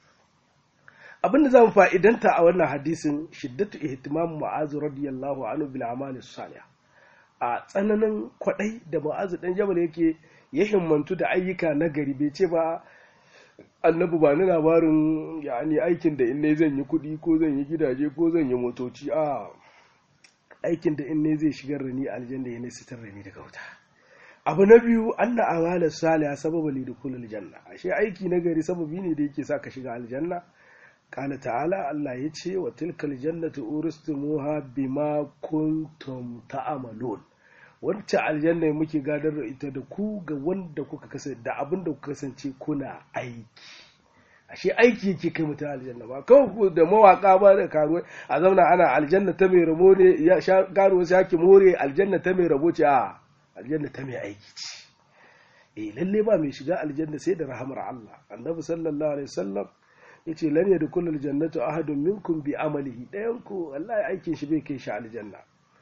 Speaker 1: abinda zamu fa'idanta a wannan hadisin shiddatu ihtimam mu'az radiyallahu anhu bil amali salih a tsananin kwadai da mu'az dan jabal yake ya himmantu da ayyuka na gari bai ce ba annabi ba ni labarin yani aikin da in ne zan yi kuɗi ko zan yi gidaje ko zan yi motoci a aikin da in ne zai shigar da ni aljanna ya ne sitar da ni daga wuta abu na biyu anna amala salih sababa li dukhulil janna ashe aiki na gari sababi ne da yake sa ka shiga aljanna qala ta'ala Allah ya ce wa tilkal jannatu uristumuha bima kuntum ta'malun wancan aljanna muke gadar da ita da ku ga wanda kuka kasance da abin da kuka kasance kuna aiki ashe aiki yake kai mutum aljanna ba kawai da mawaka ba da karuwa a zauna ana aljanna ta mai rabo ne ya sha karuwa sai ake more aljanna ta mai rabo ce a aljanna ta mai aiki ce eh lalle ba mai shiga aljanna sai da rahamar Allah annabi sallallahu alaihi wasallam yace lan yadkhulu aljannatu ahadun minkum bi amalihi dayan ku wallahi aikin shi bai kai shi aljanna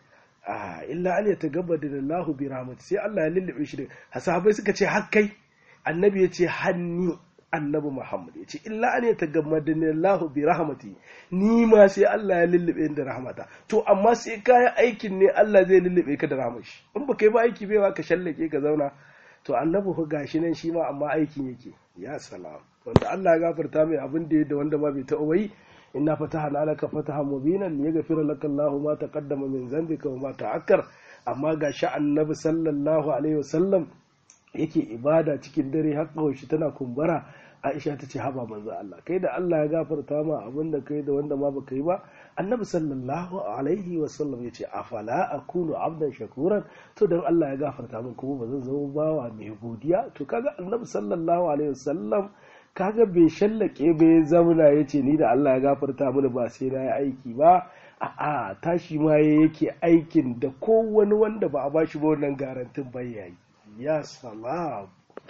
Speaker 1: ah illa an yatagabbada Allahu bi rahmati sai Allah ya lullube shi da sahabbai suka ce hakkai annabi yace hanni annabi Muhammad ya ce illa an ya tagammadani Allah bi rahmati ni ma sai Allah ya lullube da rahmata to amma sai kayan aikin ne Allah zai lullube ka da rahmashi in ba kai ba aiki bai ka shallake ka zauna to annabi ku gashi nan shi ma amma aikin yake ya salam wanda Allah ya gafarta mai abin da ya da wanda ma bai taɓa yi inna fatahna laka fatahan mubinan liyaghfira laka Allahu ma taqaddama min dhanbika wa ma ta'akkar amma gashi annabi sallallahu alaihi wasallam yake ibada cikin dare har shi tana kumbura Aisha ta ce haba manzo Allah kai da Allah ya gafarta ma abin da kai da wanda ma baka yi ba annabi sallallahu alaihi wa sallam ya ce afala akunu abdan shakuran to dan Allah ya gafarta min kuma ba zan zama bawa mai godiya to kaga annabi sallallahu alaihi wa sallam kaga bai shallake bai zamana ya ce ni da Allah ya gafarta mini ba sai na yi aiki ba a'a tashi ma yake aikin da kowane wanda ba a bashi ba wannan garantin bai yayi ya salam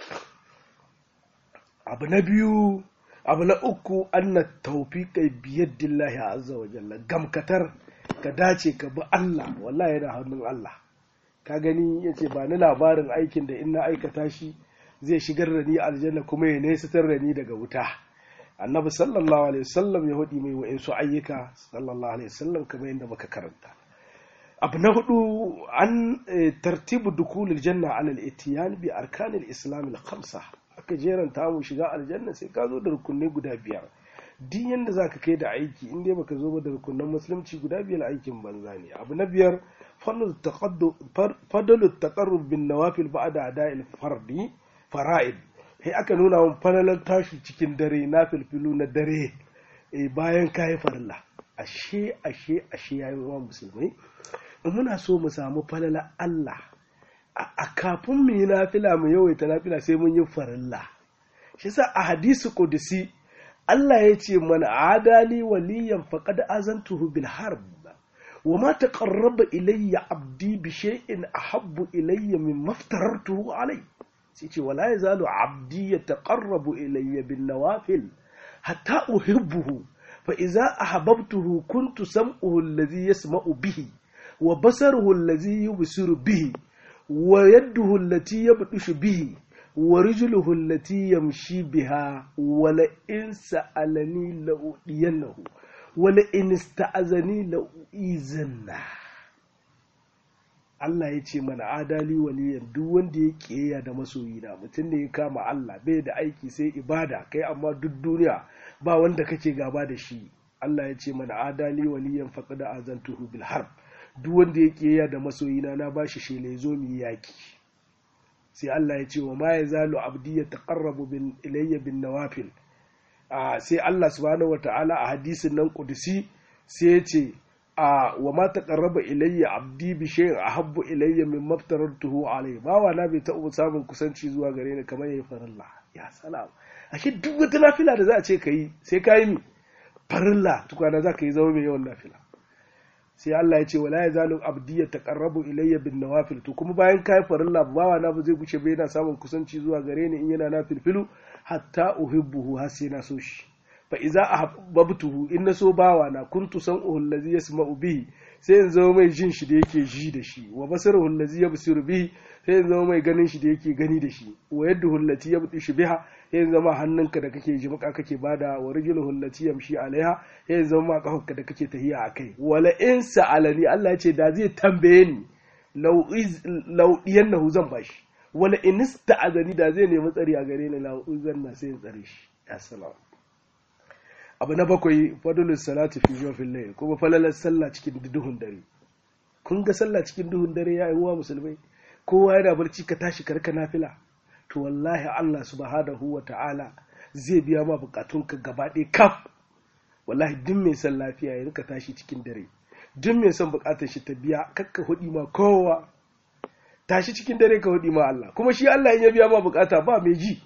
Speaker 1: abu na biyu abu na uku anna tawfiqa biyadillahi azza wa jalla gamkatar ka dace ka bi Allah wallahi yana hannun Allah ka gani yace ba ni labarin aikin da in na aikata shi zai shigar da ni aljanna kuma ya nesatar da ni daga wuta annabi sallallahu alaihi wasallam ya hudi mai wa'insu ayyuka sallallahu alaihi wasallam kamar yadda muka karanta abu na hudu an tartibu dukulul janna ala al-itiyan bi arkanil islam al-khamsa aka jeranta mu shiga aljanna sai ka zo da rukunai guda biyar duk yanda zaka kai da aiki in dai baka zo ba da rukunan musulunci guda biyar aikin banza ne abu na biyar fadalu taqarrub bin nawafil ba'da ada'il fardi fara'id sai aka nuna mun falalar tashi cikin dare na filfilu na dare bayan kayi farilla ashe ashe ashe yayin wa musulmai in muna so mu samu falala Allah a kafin mu yi nafila mu yawaita nafila sai mun yi farilla shi sa a hadisi kudusi Allah ya ce mana adali waliyan faqad azantuhu bil harb wa ma taqarraba ilayya abdi bi shay'in ahabbu ilayya mimma aftarartuhu alayhi sai ce wala yazalu abdi yataqarrabu ilayya bin nawafil hatta uhibbuhu fa idza ahbabtuhu kuntu sam'uhu alladhi yasma'u bihi wa basaruhu alladhi yubsiru bihi wa yaduhu allati yabdushu bihi wa rijluhu allati yamshi biha wa la in sa'alani la'udiyannahu wa la in ista'azani la'uizanna Allah ya ce mana adali waliyan duk wanda ya kiyaye da masoyina mutum ne ya kama Allah bai da aiki sai ibada kai amma duk duniya ba wanda kake gaba da shi Allah ya ce mana adali waliyan faqad azantuhu bil harb duk wanda ya kiyaye da masoyina na bashi shele zo mu yaki sai Allah ya ce wa ma yazalu abdi yataqarrabu bin ilayya bin nawafil sai Allah subhanahu wataala a hadisin nan kudusi sai ya ce a wa ma taqarraba ilayya abdi bi shay'in ahabbu ilayya min maftaratuhu alayhi bawa na bai taɓa samun kusanci zuwa gare ni kamar yayi farilla ya salam ashe duk wata nafila da za a ce kai sai ka yi mi farilla tukwana za ka yi zama mai yawan nafila sai Allah ya ce wala yazalu abdi ya taqarrabu ilayya bin nawafil to kuma bayan kai farilla bawa na ba zai guce ba yana samun kusanci zuwa gare ni in yana nafilfilu hatta uhibbuhu har sai na so shi fa iza ahbabtuhu in na so bawa na kuntu sam'uhu allazi yasma'u bihi sai in zama mai jin shi da yake ji da shi wa basaruhu allazi yabsiru bihi sai in zama mai ganin shi da yake gani da shi wa yadduhu allati yabtishu biha sai in zama hannunka da kake ji maka kake bada wa rijluhu allati yamshi alaiha sai in zama ma kafarka da kake tahiya akai wala in sa'alani Allah ya ce da zai tambaye ni law iz law diyannahu zan bashi wala in ista'azani da zai nemi tsari a gare ni law uzanna sai in tsare shi assalamu abu na bakwai fadulus salatu fi jofin layl kuma falalar sallah cikin duhun dare kun ga sallah cikin duhun dare ya yi wa musulmai kowa yana barci ka tashi karka nafila to wallahi Allah subhanahu wa ta'ala zai biya ma bukatunka gaba ɗaya kaf wallahi duk mai son lafiya ya rika tashi cikin dare duk mai son bukatar shi ta biya kakka hudi ma kowa tashi cikin dare ka hudi ma Allah kuma shi Allah in ya biya ma bukata ba mai ji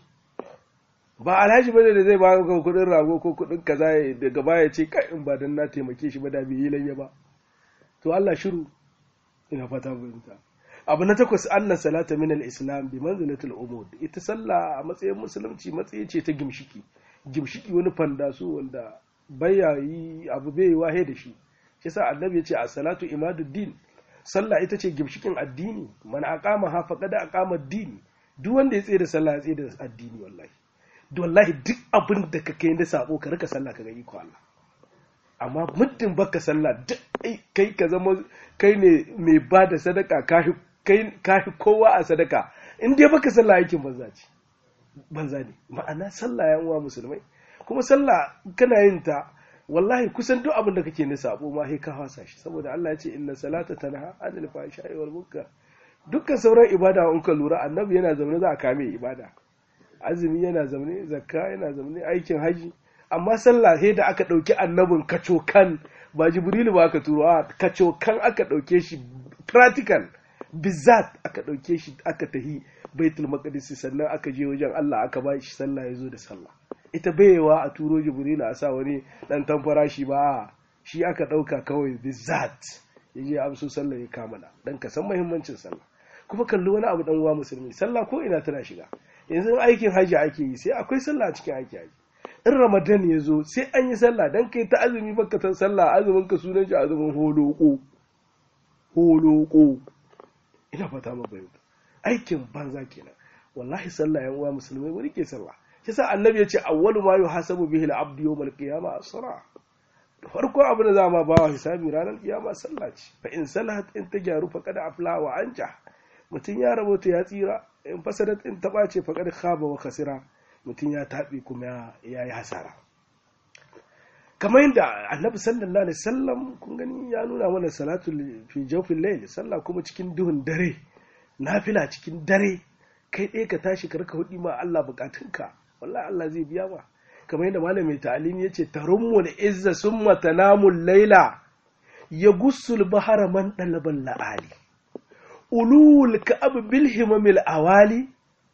Speaker 1: ba alhaji bane da zai ba ka kudin rago ko kudin kaza daga baya ce kai in ba dan na taimake shi ba da bai yi layya ba to Allah shiru ina fata fahimta abu na takwas anna salata min al-islam bi manzilatil umud ita sallah a matsayin musulunci matsayi ce ta gimshiki gimshiki wani fandaso wanda baya yi abu bai wahe da shi shi sa annabi ya ce a salatu imaduddin sallah ita ce gimshikin addini man aqama ha faqad aqama ad-din duk wanda ya tsaye da sallah ya tsaye da addini wallahi wallahi duk abin da ka kai da sabo ka rika sallah ka ga iko Allah amma muddin baka sallah duk kai ka zama kai ne mai ba da sadaka kai kai kowa a sadaka in dai baka sallah aikin banza ce banza ne ma'ana sallah yan uwa musulmai kuma sallah kana yin ta wallahi kusan duk abin da kake na sabo ma sai ka hasa shi saboda Allah ya ce inna salata tanha anil fahsha'i wal munkar dukkan sauran ibada in ka lura annabi yana zaune za a kame ibada azumi yana zaune zakka yana zaune aikin haji amma sallah sai da aka ɗauki annabin kacokan ba jibrilu ba aka turo a kacokan aka ɗauke shi practical bizat aka ɗauke shi aka tahi baitul maqdis sannan aka je wajen Allah aka ba shi sallah ya zo da sallah ita bayewa a turo jibrilu a sa wani dan tamfara shi ba shi aka ɗauka kawai bizat ya je amso sallah ya kamala dan ka san muhimmancin sallah kuma kalli wani abu dan uwa musulmi sallah ko ina tana shiga yanzu aikin hajji ake yi sai akwai sallah a cikin aiki haji in ramadan ya zo sai an yi sallah dan kai ta azumi baka san sallah azumin ka sunan shi azumin holoko holoko ina fata ma bayyana aikin banza kenan wallahi sallah yan uwa musulmai wani ke sallah yasa annabi ya ce awwalu ma yuhasabu bihi al-abdu yawm al-qiyamah as-salah farko abin da za ma bawa hisabi ranar kiyama sallah ce fa in salahat in ta gyaru fa kada afla wa anja mutum ya rabota ya tsira in fasadat in ta ɓace faƙar khaba wa kasira mutum ya taɓe kuma ya yi hasara kamar yadda annabi sallallahu alaihi wasallam kun gani ya nuna mana salatu fi jawfil layl sallah kuma cikin duhun dare nafila cikin dare kai ɗaya ka tashi ka rika hudi ma Allah bukatunka wallahi Allah zai biya ma kamar yadda malamin ta'alimi yace tarummu da izza summa tanamul layla ya gussul bahara man dalabal la'ali ulul ka'ab bil himamil awali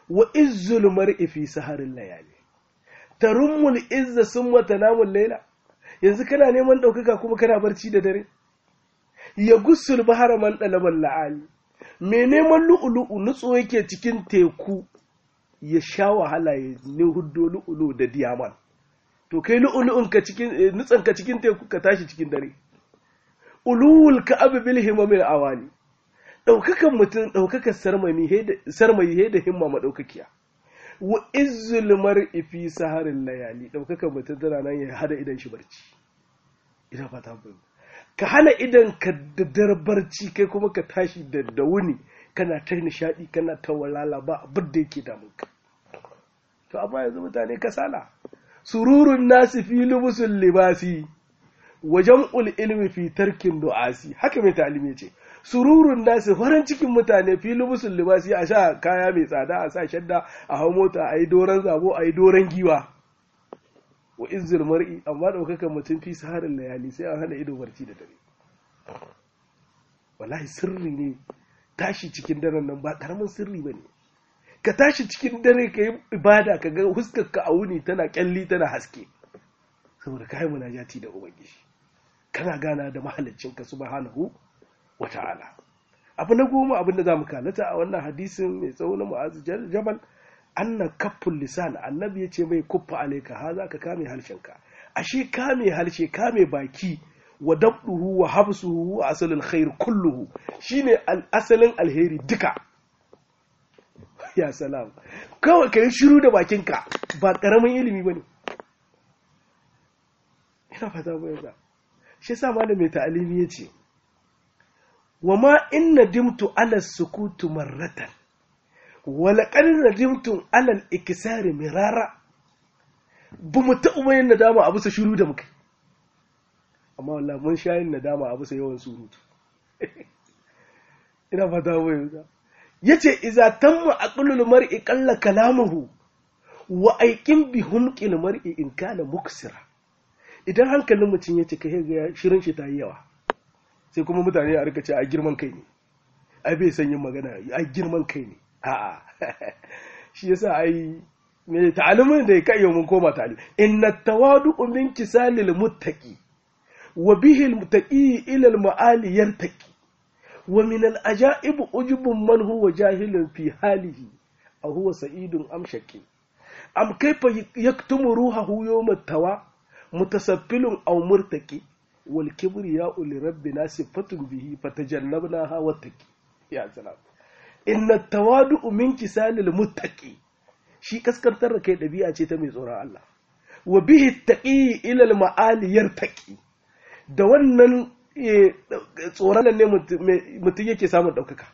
Speaker 1: wa izzul mar'i fi saharin layali tarummul izza summa tanamul layla yanzu kana neman ɗaukaka kuma kana barci da dare ya gusul bahara man ɗalaban la'ali mai neman lu'ulu'u nutso yake cikin teku ya sha wahala ya ne huddo lu'ulu da diyaman to kai lu'ulu'un ka cikin nutsan ka cikin teku ka tashi cikin dare ulul ka abu bil himamil awali ɗaukakan mutum ɗaukakan sarmayi he da himma maɗaukakiya wa izzul mar'i fi saharin layali ɗaukakan mutum tana nan ya hada idan shi barci ina fata bayu ka hana idan ka da barci kai kuma ka tashi da da wuni kana ta nishadi kana ta walala ba abin da yake damun ka to amma yanzu mutane kasala sururun nasi fi lubusul libasi wajen ul ilmi fi tarkin du'asi haka mai talimi ce sururun nasi farin cikin mutane fi lubusul libasi a sha kaya mai tsada a sa shadda a hau mota a yi doron zabo a yi doron giwa wa izzul mar'i amma daukakan mutum fi saharin layali sai an hana ido barci da dare wallahi sirri ne tashi cikin daren nan ba karamin sirri bane ka tashi cikin dare ka yi ibada ka ga huskar ka a wuni tana kyalli tana haske saboda kai munajati da ubangiji kana gana da mahaliccin ka subhanahu wa ta'ala abu na goma abin da zamu kalata a wannan hadisin mai tsawo na mu'azu jabal annan kaffin lisan annabi ya ce mai kuffa alaika ha za ka kame harshenka ashe kame harshe kame baki wa dabduhu wa habsuhu wa asalin khair kulluhu shine asalin alheri duka ya salam kawai ka yi shiru da bakinka ba karamin ilimi bane ina fata ba yasa shi yasa malamin ta'alimi yace wa ma inna dimtu ala sukutu marratan walaƙar nadimtun alal ikisari mirara ba mu taɓa yin nadama a bisa shiru da muka amma wallah mun sha yin nadama a bisa yawan surutu ina fata wai ya ce iza tamma aqlul mar'i qalla kalamuhu wa aikin bi humqil mar'i in kana muksira idan hankalin mutum ya cika ga shirin shi ta yi yawa sai kuma mutane a rika ce a girman kai ne ai bai san yin magana a girman kai ne a'a shi yasa ai me ta'alimin da ya kai mun koma ta'alim inna tawadu min kisalil muttaqi wa bihi al muttaqi ila al ma'ali yartaqi wa min al ajaib ujubun man huwa jahilun fi halihi aw huwa sa'idun am shaqi am kayfa yaktumu ruhahu yawm at-tawa mutasaffilun aw murtaqi wal kibriya'u li rabbina sifatun bihi fatajannabnaha wattaqi ya salam inna tawadu min kisalil muttaqi shi kaskantar da kai dabi'a ce ta mai tsoron Allah wa bihi taqi ila al ma'ali yartaqi da wannan tsoron ne mutum yake samun daukaka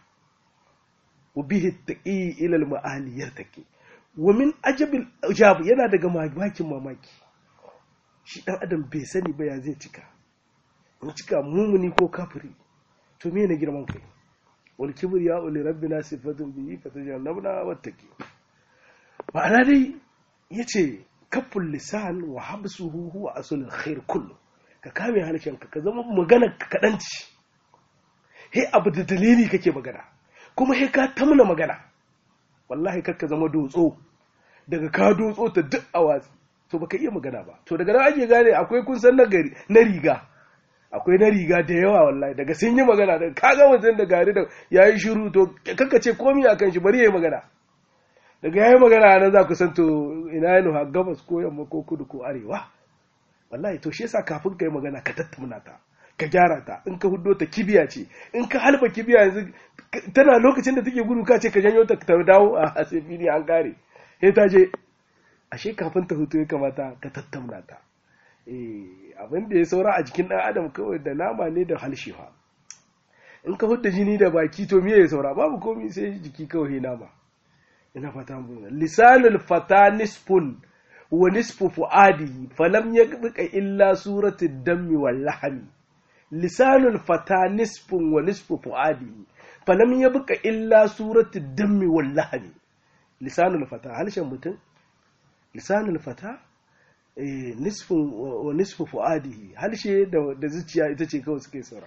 Speaker 1: wa bihi taqi ila al ma'ali yartaqi wa min ajabil ujab yana daga mamakin mamaki shi dan adam bai sani ba ya zai cika in cika mumuni ko kafiri to me ne girman kai والكبرياء لربنا صفة به فتجنبنا واتقي ma'ana dai yace kaful lisan wa habsuhu huwa aslul khair kullu ka kame harshenka ka zama magana ka kadanci he abu da dalili kake magana kuma he ka tamna magana wallahi kar ka zama dotso daga ka dotso ta duk awazi to baka iya magana ba to daga nan ake gane akwai kun san na riga akwai na riga da yawa wallahi daga sun yi magana daga kaga mutum da gari da ya yi shiru to kanka ce komi a kan shi bari ya yi magana daga ya yi magana nan za ku san to ina yi nuha gabas ko yamma ko kudu ko arewa wallahi to shi yasa kafin ka yi magana ka tattauna ta ka gyara ta in ka huddo ta kibiya ce in ka halba kibiya yanzu tana lokacin da take gudu ka ce ka janyo ta ta dawo a sai fili an kare sai ta je ashe kafin ta hutu ya kamata ka tattauna ta abin da ya saura a jikin ɗan adam kawai da nama ne da halshewa in ka hudda jini da baki to miye ya saura babu komi sai jiki kawai nama ina fata mun lisanul fata nisfun wa nisfu fuadihi falam yaqbika illa suratul dammi wal lahmi lisanul fata nisfun wa nisfu fuadihi falam yabqa illa suratul dammi wal lahmi lisanul fata halshen mutum lisanul fata nisfin wa nisfu fu'adihi halshe da zuciya ita ce kawai suke saura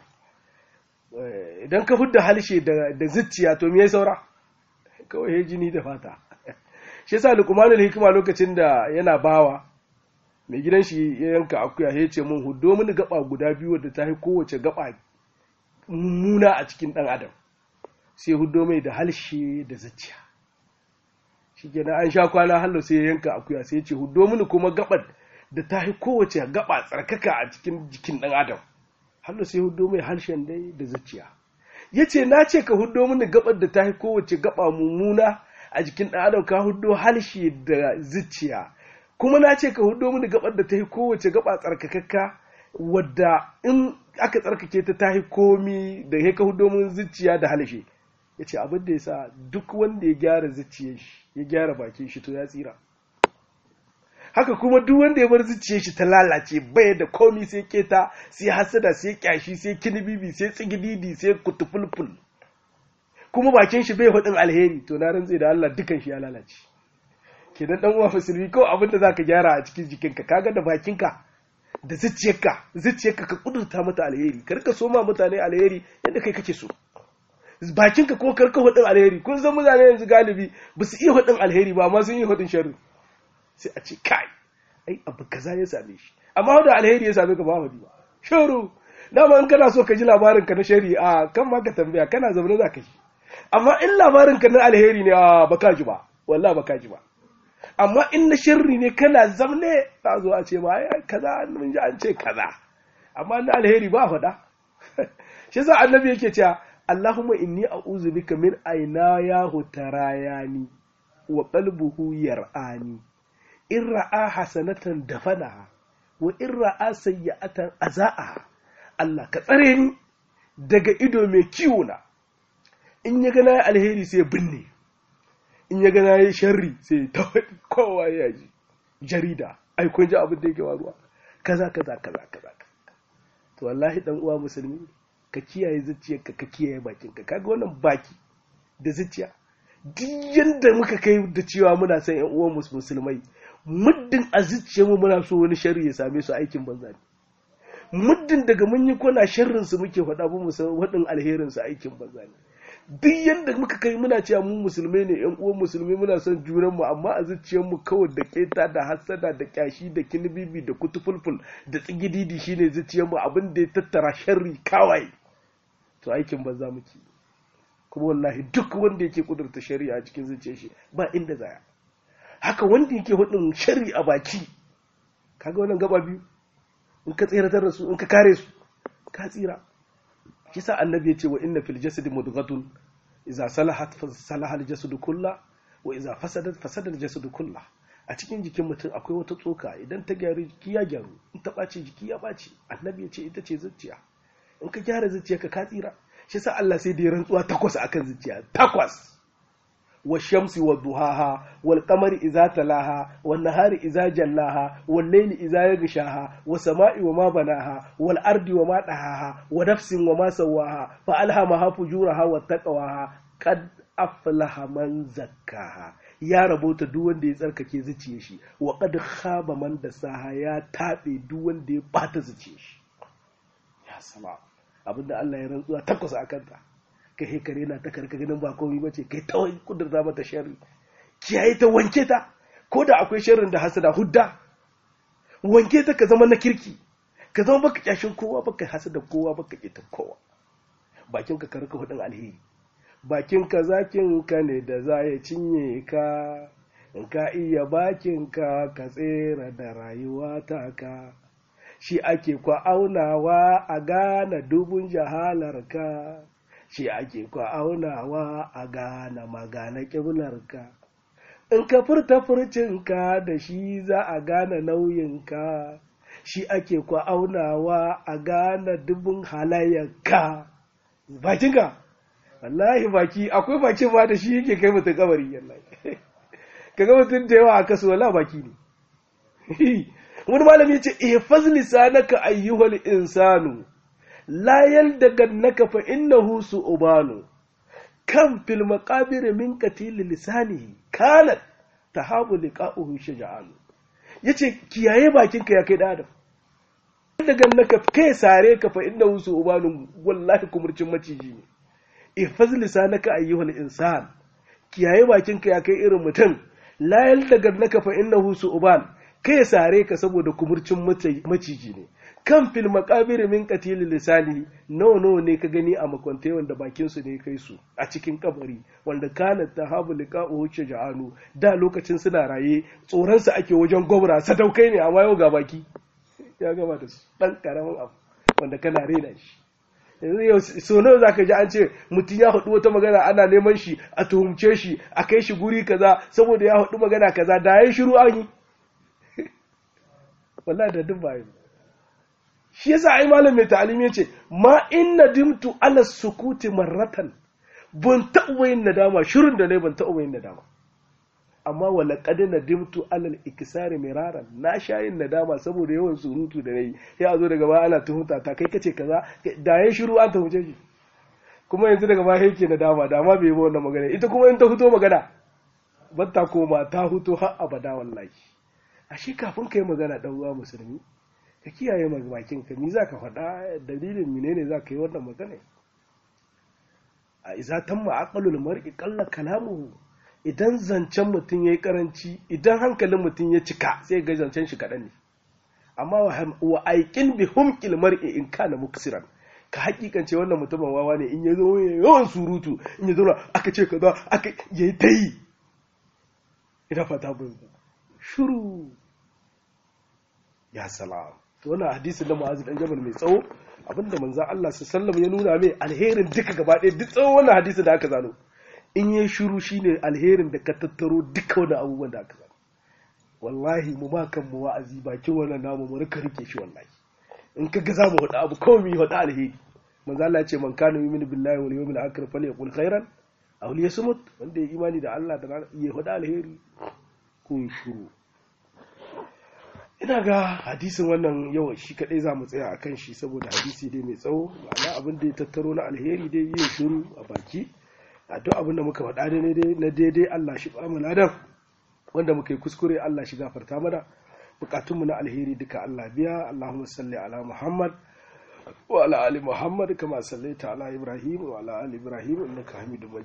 Speaker 1: idan ka hudda halshe da zuciya to me ya saura kawai ya jini da fata shi yasa luqmanul hikima lokacin da yana bawa mai gidan shi ya yanka akuya ya ce mun hudo mini gaba guda biyu wadda ta yi kowace gaba mummuna a cikin dan adam sai hudo mai da halshe da zuciya shi kenan an sha kwana hallo sai ya yanka akuya sai ya ce hudo mini kuma gabar da ta yi kowace gaba tsarkaka a cikin jikin dan adam hallo sai hudo mai harshen dai da zuciya ya ce na ce ka hudo mini gabar da ta yi kowace gaba mummuna a jikin dan adam ka hudo halshe da zuciya kuma na ce ka hudo mini gabar da ta yi kowace gaba tsarkakakka wadda in aka tsarkake ta ta yi komi da ya ka hudo min zuciya da halshe ya ce abin da ya sa duk wanda ya gyara zuciyar shi ya gyara bakin shi to ya tsira haka kuma duk wanda ya bar zuciyar shi ta lalace bai da komi sai keta sai hasada sai kyashi sai kinibibi sai tsigididi sai kutufulful kuma bakin shi bai hudin alheri to na rantse da Allah dukan shi ya lalace kenan dan uwa musulmi ko abin da zaka gyara a cikin jikinka kaga da bakinka da zuciyarka zuciyarka ka kudurta mata alheri kar ka soma mutane alheri yadda kai kake so bakinka ko karka hudin alheri kun san mutane yanzu galibi ba su iya hudin alheri ba amma sun yi hudin sharri sai a ce kai ai abu kaza ya same shi amma da alheri ya same ka ba hudi ba shiru dama in kana so ka ji labarin ka na sharri a kan ma ka tambaya kana zaune za ka ji amma in labarin ka na alheri ne a baka ji ba wallahi baka ji ba amma in na sharri ne kana zamne ta zo a ce ma ai kaza mun ji an ce kaza amma na alheri ba faɗa shi yasa annabi yake cewa Allahumma inni a'udhu bika min aynayahu tarayani wa qalbuhu yar'ani in ra'a hasanatan dafanaha wa in ra'a sayyi'atan azaaha Allah ka tsare ni daga ido mai kiwo na in ya gana alheri sai binne in ya gana yi sharri sai ta kowa ya ji jarida ai kun ji abin da yake waruwa kaza kaza kaza kaza to wallahi dan uwa musulmi ka kiyaye zuciyarka ka kiyaye bakinka kaga wannan baki da zuciya duk yanda muka kai da cewa muna son yan uwan musulmai muddin a zuciyarmu muna so wani sharri ya same su aikin banza ne muddin daga mun yi kwana sharrin su muke faɗa mu san waɗin alherin su aikin banza ne duk yanda muka kai muna cewa mu musulmai ne yan uwan musulmi muna son junan mu amma a zuciyarmu kawai da keta da hassada da kyashi da kinibibi da kutufulful da tsigididi shine zuciyarmu abin da ya tattara sharri kawai to aikin banza muke kuma wallahi duk wanda yake kudurta shari'a a cikin zuciyar shi ba inda zaya haka wanda yake hudun shari a baki kaga wannan gaba biyu in ka tsiratar da su in ka kare su ka tsira kisa annabi ya ce wa inna fil jasadi mudghatun idza salahat fa salaha al jasadu kulla wa idza fasadat fasada al jasadu kulla a cikin jikin mutum akwai wata tsoka idan ta gyaru jiki ya gyaru in ta ɓaci jiki ya ɓaci annabi ya ce ita ce zuciya in ka gyara zuciya ka ka tsira shi sa Allah sai da ya rantsuwa takwas akan zuciya takwas wa shamsi wa duhaha wal qamari idza talaha wan nahari idza jallaha wal layli idza yaghshaha wa sama'i wa ma banaha wal ardi wa ma dahaha wa nafsin wa ma sawaha fa alhamaha fujuraha wa taqwaha qad aflaha man zakkaha ya rabota duk wanda ya tsarkake zuciyar shi wa qad khaba man dasaha ya tabe duk wanda ya bata zuciyar shi ya sama abinda Allah ya rantsuwa takwas a kanta kai he kare na ta karka ganin ba komai bace kai ta kudurta mata sharri kiyaye ta wanke ta ko da akwai sharrin da hasada hudda wanke ta ka zama na kirki ka zama baka kyashin kowa baka hasada kowa baka kita kowa bakin ka karka hudin alheri bakin ka zakin ka ne da za ya cinye ka in ka iya bakin ka ka tsera da rayuwa ta ka shi ake kwa aunawa a gane dubun jahalarka shi ake kwa aunawa a gane magana ƙiblarka in ka furta furcinka da shi za a gane nauyinka shi ake kwa aunawa a gane dubun halayyarka bakinka wallahi baki akwai baki ba da shi yake kai mutum kabari yallahi kaga mutum da yawa a kasu wala baki ne wani malami ya ce ihfaz lisanaka ayyuhal insanu la yaldagannaka fa innahu su'banu kam fil maqabir min qatil lisanihi kanat tahabu liqa'uhu shaja'an yace kiyaye bakinka ya kai da adam yaldagannaka kai sare ka fa innahu su'banu wallahi kumurcin maciji ne ihfaz lisanaka ayyuhal insan kiyaye bakinka ya kai irin mutum la yaldagar naka fa innahu su'ban kai sare ka saboda kumurcin maciji ne kan fil maqabir min qatil lisani nawa nawa ne ka gani a makwantai wanda bakin su ne kai su a cikin kabari wanda kana tahabu liqa'u shaja'anu da lokacin suna raye tsoron su ake wajen gobra sadaukai ne amma yau ga baki ya gama da su dan karamin abu wanda kana rena shi yanzu yau so nawa zaka ji an ce mutum ya haɗu wata magana ana neman shi a tuhumce shi a kai shi guri kaza saboda ya haɗu magana kaza da yayin shiru an yi wallahi da duk bayan shi yasa ai malam mai ta'alim yace ma inna dimtu ala sukuti marratan ban taɓa yin nadama shirin da ne ban taɓa yin nadama amma wala qad nadimtu ala al-iksari miraran na sha yin nadama saboda yawan surutu da nayi sai a zo daga baya ana tuhunta ta kai kace kaza da yayin shiru an tuhunce shi kuma yanzu daga baya yake nadama da ma bai yi wannan magana ita kuma in ta fito magana batta koma ta fito har abada wallahi ashe kafin ka yi magana ɗan uwa musulmi ka kiyaye bakin ka ni za ka faɗa dalilin menene za ka yi wannan magana a iza tamma aqalul mar'i qalla kalamuhu idan zancen mutum yayi karanci idan hankalin mutum ya cika sai ga zancen shi kaɗan ne amma wa aikin bi humqil mar'i in kana muksiran ka hakikance wannan mutumin wawa ne in ya zo yawan surutu in ya zo aka ce kaza aka yayi tayi ina fata bin shuru ya salam to wannan hadisin da Mu'adh dan Jabal mai tsawo abinda manzo Allah sallallahu ya nuna mai alherin duka gaba ɗaya duk tsawon wannan hadisin da aka zano in yayi shuru shine alherin da ka tattaro duka wannan abubuwan da aka zano wallahi mu ma kan mu wa'azi bakin wannan namu mu rika rike shi wallahi in ka ga za mu hada abu kawai mu yi hada alheri manzo Allah ya ce man kana yu'minu billahi wal yawmil akhir falyaqul khairan aw liyasmut wanda ya imani da Allah da ya hada alheri ko shuru ina ga hadisin wannan yau shi kadai za mu tsaya a kan shi saboda hadisi dai mai tsawo ma'ana abin da ya tattaro na alheri dai yin shiru a baki a duk abin da muka faɗa da na daidai Allah shi ba mu ladan wanda muka yi kuskure Allah shi gafarta mana bukatunmu na alheri duka Allah biya Allahumma salli ala Muhammad wa ala ali Muhammad kama sallaita ala Ibrahim wa ala ali Ibrahim innaka Hamidum Majid